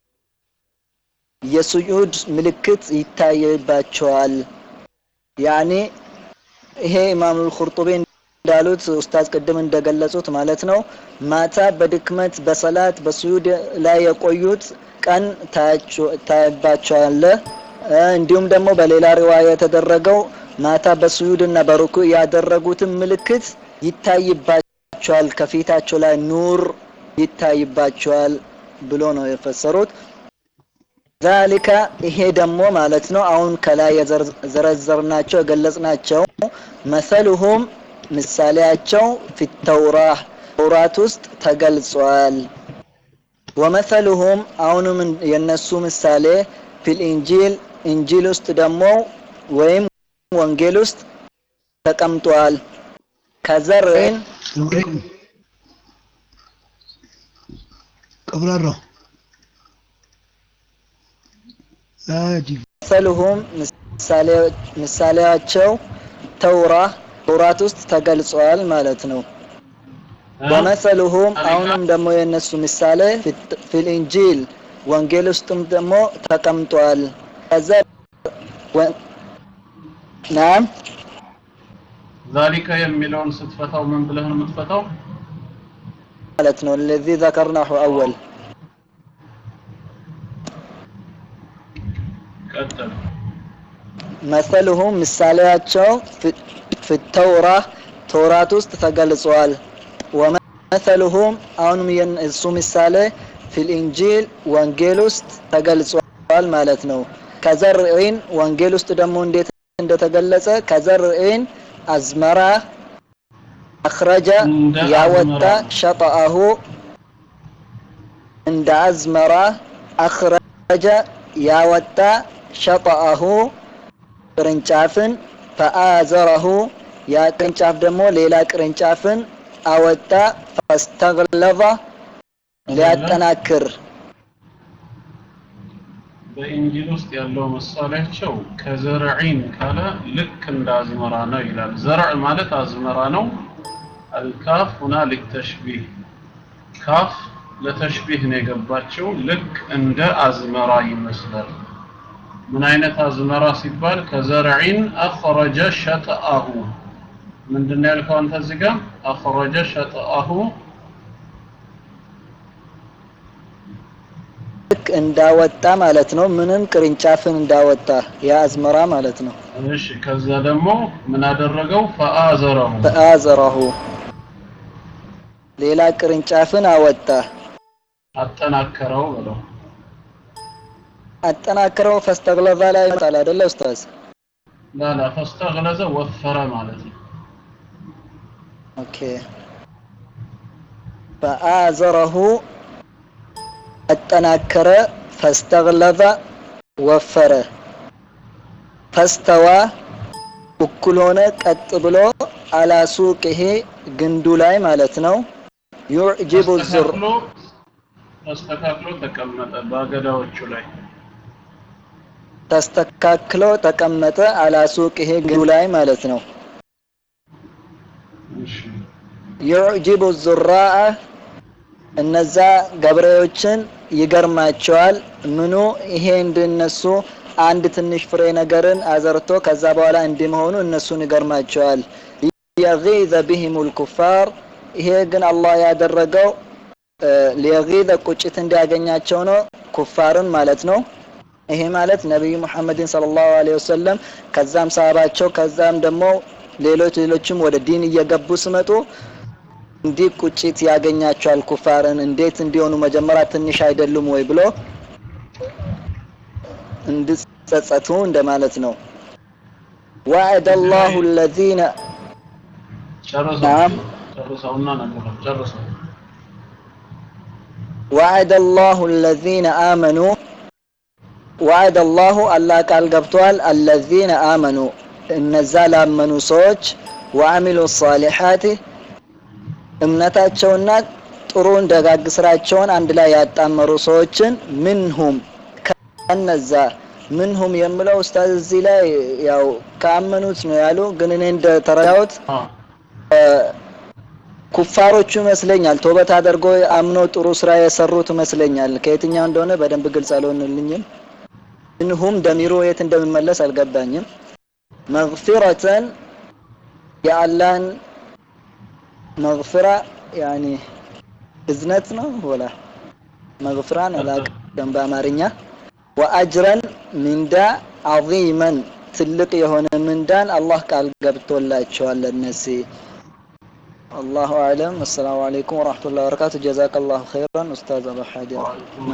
የሱጁድ ምልክት ይታይባቸዋል። ያኔ ይሄ ኢማም አልኹርጡቢ እንዳሉት ኡስታዝ ቅድም እንደገለጹት ማለት ነው። ማታ በድክመት በሰላት በሱጁድ ላይ የቆዩት ቀን ታይባቸዋለ። እንዲሁም ደግሞ በሌላ ሪዋያ የተደረገው ማታ በሱጁድ እና በሩኩ ያደረጉትን ምልክት ይታይባቸዋል፣ ከፊታቸው ላይ ኑር ይታይባቸዋል ብሎ ነው የፈሰሩት። ዛሊከ ይሄ ደግሞ ማለት ነው አሁን ከላይ የዘረዘርናቸው የገለጽናቸው መሰሉሁም ምሳሌያቸው ፊተውራ ተውራት ውስጥ ተገልጿል። ወመሰሉሁም አሁንም የነሱ ምሳሌ ፊል ኢንጂል ኢንጂል ውስጥ ደግሞ ወይም ወንጌል ውስጥ ተቀምጧል። ከዘርን
ቀብራራው አጂብ
መሰሉሁም ምሳሌያቸው ተውራ ተውራት ውስጥ ተገልጿል ማለት ነው። ወመሰሉሁም አሁንም ደግሞ የእነሱ ምሳሌ ፊል ኢንጂል ወንጌል ውስጥም ደግሞ ተቀምጧል። ከዛ ናም
ዛሊከ የሚለውን ስትፈታው ምን ብለህ ነው የምትፈታው?
ማለት ነው ለዚ ዘከርናሁ አወል
ቀጥል።
መሰልሁም ምሳሌያቸው ፊተውራ ተውራት ውስጥ ተገልጿል። ወመሰልሁም አሁንም የእሱ ምሳሌ ፊ ፊል ኢንጂል ወንጌል ውስጥ ተገልጿል ማለት ነው። ከዘርዒን ወንጌል ውስጥ ደግሞ እንዴት እንደተገለጸ ከዘርዒን አዝመራ አኽረጀ
እንደ
ያወጣ
አዝመራ።
ሸጠአሁ እንደ አዝመራ አኽረጀ ያወጣ ሸጠአሁ ቅርንጫፍን ፈአዘረሁ ያ ቅርንጫፍ ደግሞ ሌላ ቅርንጫፍን አወጣ ፈስተግለظ ሊያጠናክር
በኢንጂል ውስጥ ያለው ምሳሌያቸው ከዘርዒን ካለ ልክ እንደ አዝመራ ነው ይላል። ዘርዕ ማለት አዝመራ ነው። አልካፍ ሁና ሊተሽቢህ ካፍ ለተሽቢህ ነው የገባቸው። ልክ እንደ አዝመራ ይመስላል። ምን አይነት አዝመራ ሲባል ከዘርዒን አኽረጀ ሸጥአሁ ምንድን ነው ያልከው አንተ እዚህ ጋር አኽረጀ ሸጥአሁ
ልክ እንዳወጣ ማለት ነው። ምንም ቅርንጫፍን እንዳወጣ የአዝመራ ማለት ነው።
እሺ ከዛ ደግሞ ምን አደረገው ፈአዘረሁ
ፈአዘረሁ ሌላ ቅርንጫፍን አወጣ
አጠናከረው ብለው
አጠናክረው ፈስተግለዛ ላይ ይመጣል አይደለ ኡስታዝ?
ላላ ፈስተግለዘ ወፈረ ማለት ነው
ኦኬ ፈአዘረሁ አጠናከረ ፈስተግለዘ ወፈረ ፈስተዋ እኩል ሆነ ቀጥ ብሎ አላ ሱቅህ ግንዱ ላይ ማለት ነው ዩዕጅቡ ዙር
ተስተካክሎ ተስተካክሎ ተቀመጠ በአገዳዎቹ ላይ
ተስተካክሎ ተቀመጠ አላ ሱቅህ ግንዱ ላይ ማለት ነው
እሺ
ዩዕጅቡ ዙራአ እነዛ ገበሬዎችን ይገርማቸዋል። ምኑ ይሄ እንደነሱ አንድ ትንሽ ፍሬ ነገርን አዘርቶ ከዛ በኋላ እንዲህ መሆኑ እነሱን ይገርማቸዋል። ሊየጊዘ ቢሂሙል ኩፋር ይሄ ግን አላህ ያደረገው እ፣ ሊየጊዘ ቁጭት እንዲያገኛቸው ነው፣ ኩፋርን ማለት ነው። ይሄ ማለት ነቢዩ ሙሐመድን ሰለላሁ ዐለይሂ ወሰለም ከዛም ሰሃባቸው ከዛም ደግሞ ሌሎች ሌሎችም ወደ ዲን እየገቡ ሲመጡ እንዲህ ቁጭት ያገኛቸዋል ኩፋርን እንዴት እንዲሆኑ መጀመሪያ ትንሽ አይደሉም ወይ ብሎ እንዲጸጸቱ እንደማለት ነው። ወዐደ አላሁ አለዚነ
ጨርሰው
ናም።
ጨርሰውና ነገር ጨርሰው
ወዐደ አላሁ አለዚነ አመኑ ወዐደ አላሁ አላህ ቃል ገብቷል። አለዚነ አመኑ እነዛ ላመኑ ሰዎች ወአሚሉ ሷሊሓት እምነታቸውና ጥሩን ደጋግ ስራቸውን አንድ ላይ ያጣመሩ ሰዎችን ምንሁም ከነዛ ምንሁም የምለው ኡስታዝ እዚህ ላይ ያው ካመኑት ነው ያሉ፣ ግን እኔ እንደተረዳሁት
አ
ኩፋሮቹ ይመስለኛል። ቶበት አድርጎ አምኖ ጥሩ ስራ የሰሩት ይመስለኛል። ከየትኛው እንደሆነ በደንብ ግልጽ አልሆንልኝም። ምንሁም ደሚሮ የት እንደሚመለስ አልገባኝም። መግፊረተን የአላህን መግፍራ ያኒ እዝነት ነው ወላ መግፍራን አላውቅም በአማርኛ ወአጅረን ምንዳ ዐዚመን ትልቅ የሆነ ምንዳን አላህ ቃል ገብቶላቸዋል ለነዚህ አላሁ አዕለም። አሰላሙ አለይኩም ወረሕመቱላሂ ወበረካቱ። ጀዛከላሁ ኸይራን ኡስታዝ አቡ ሐዲር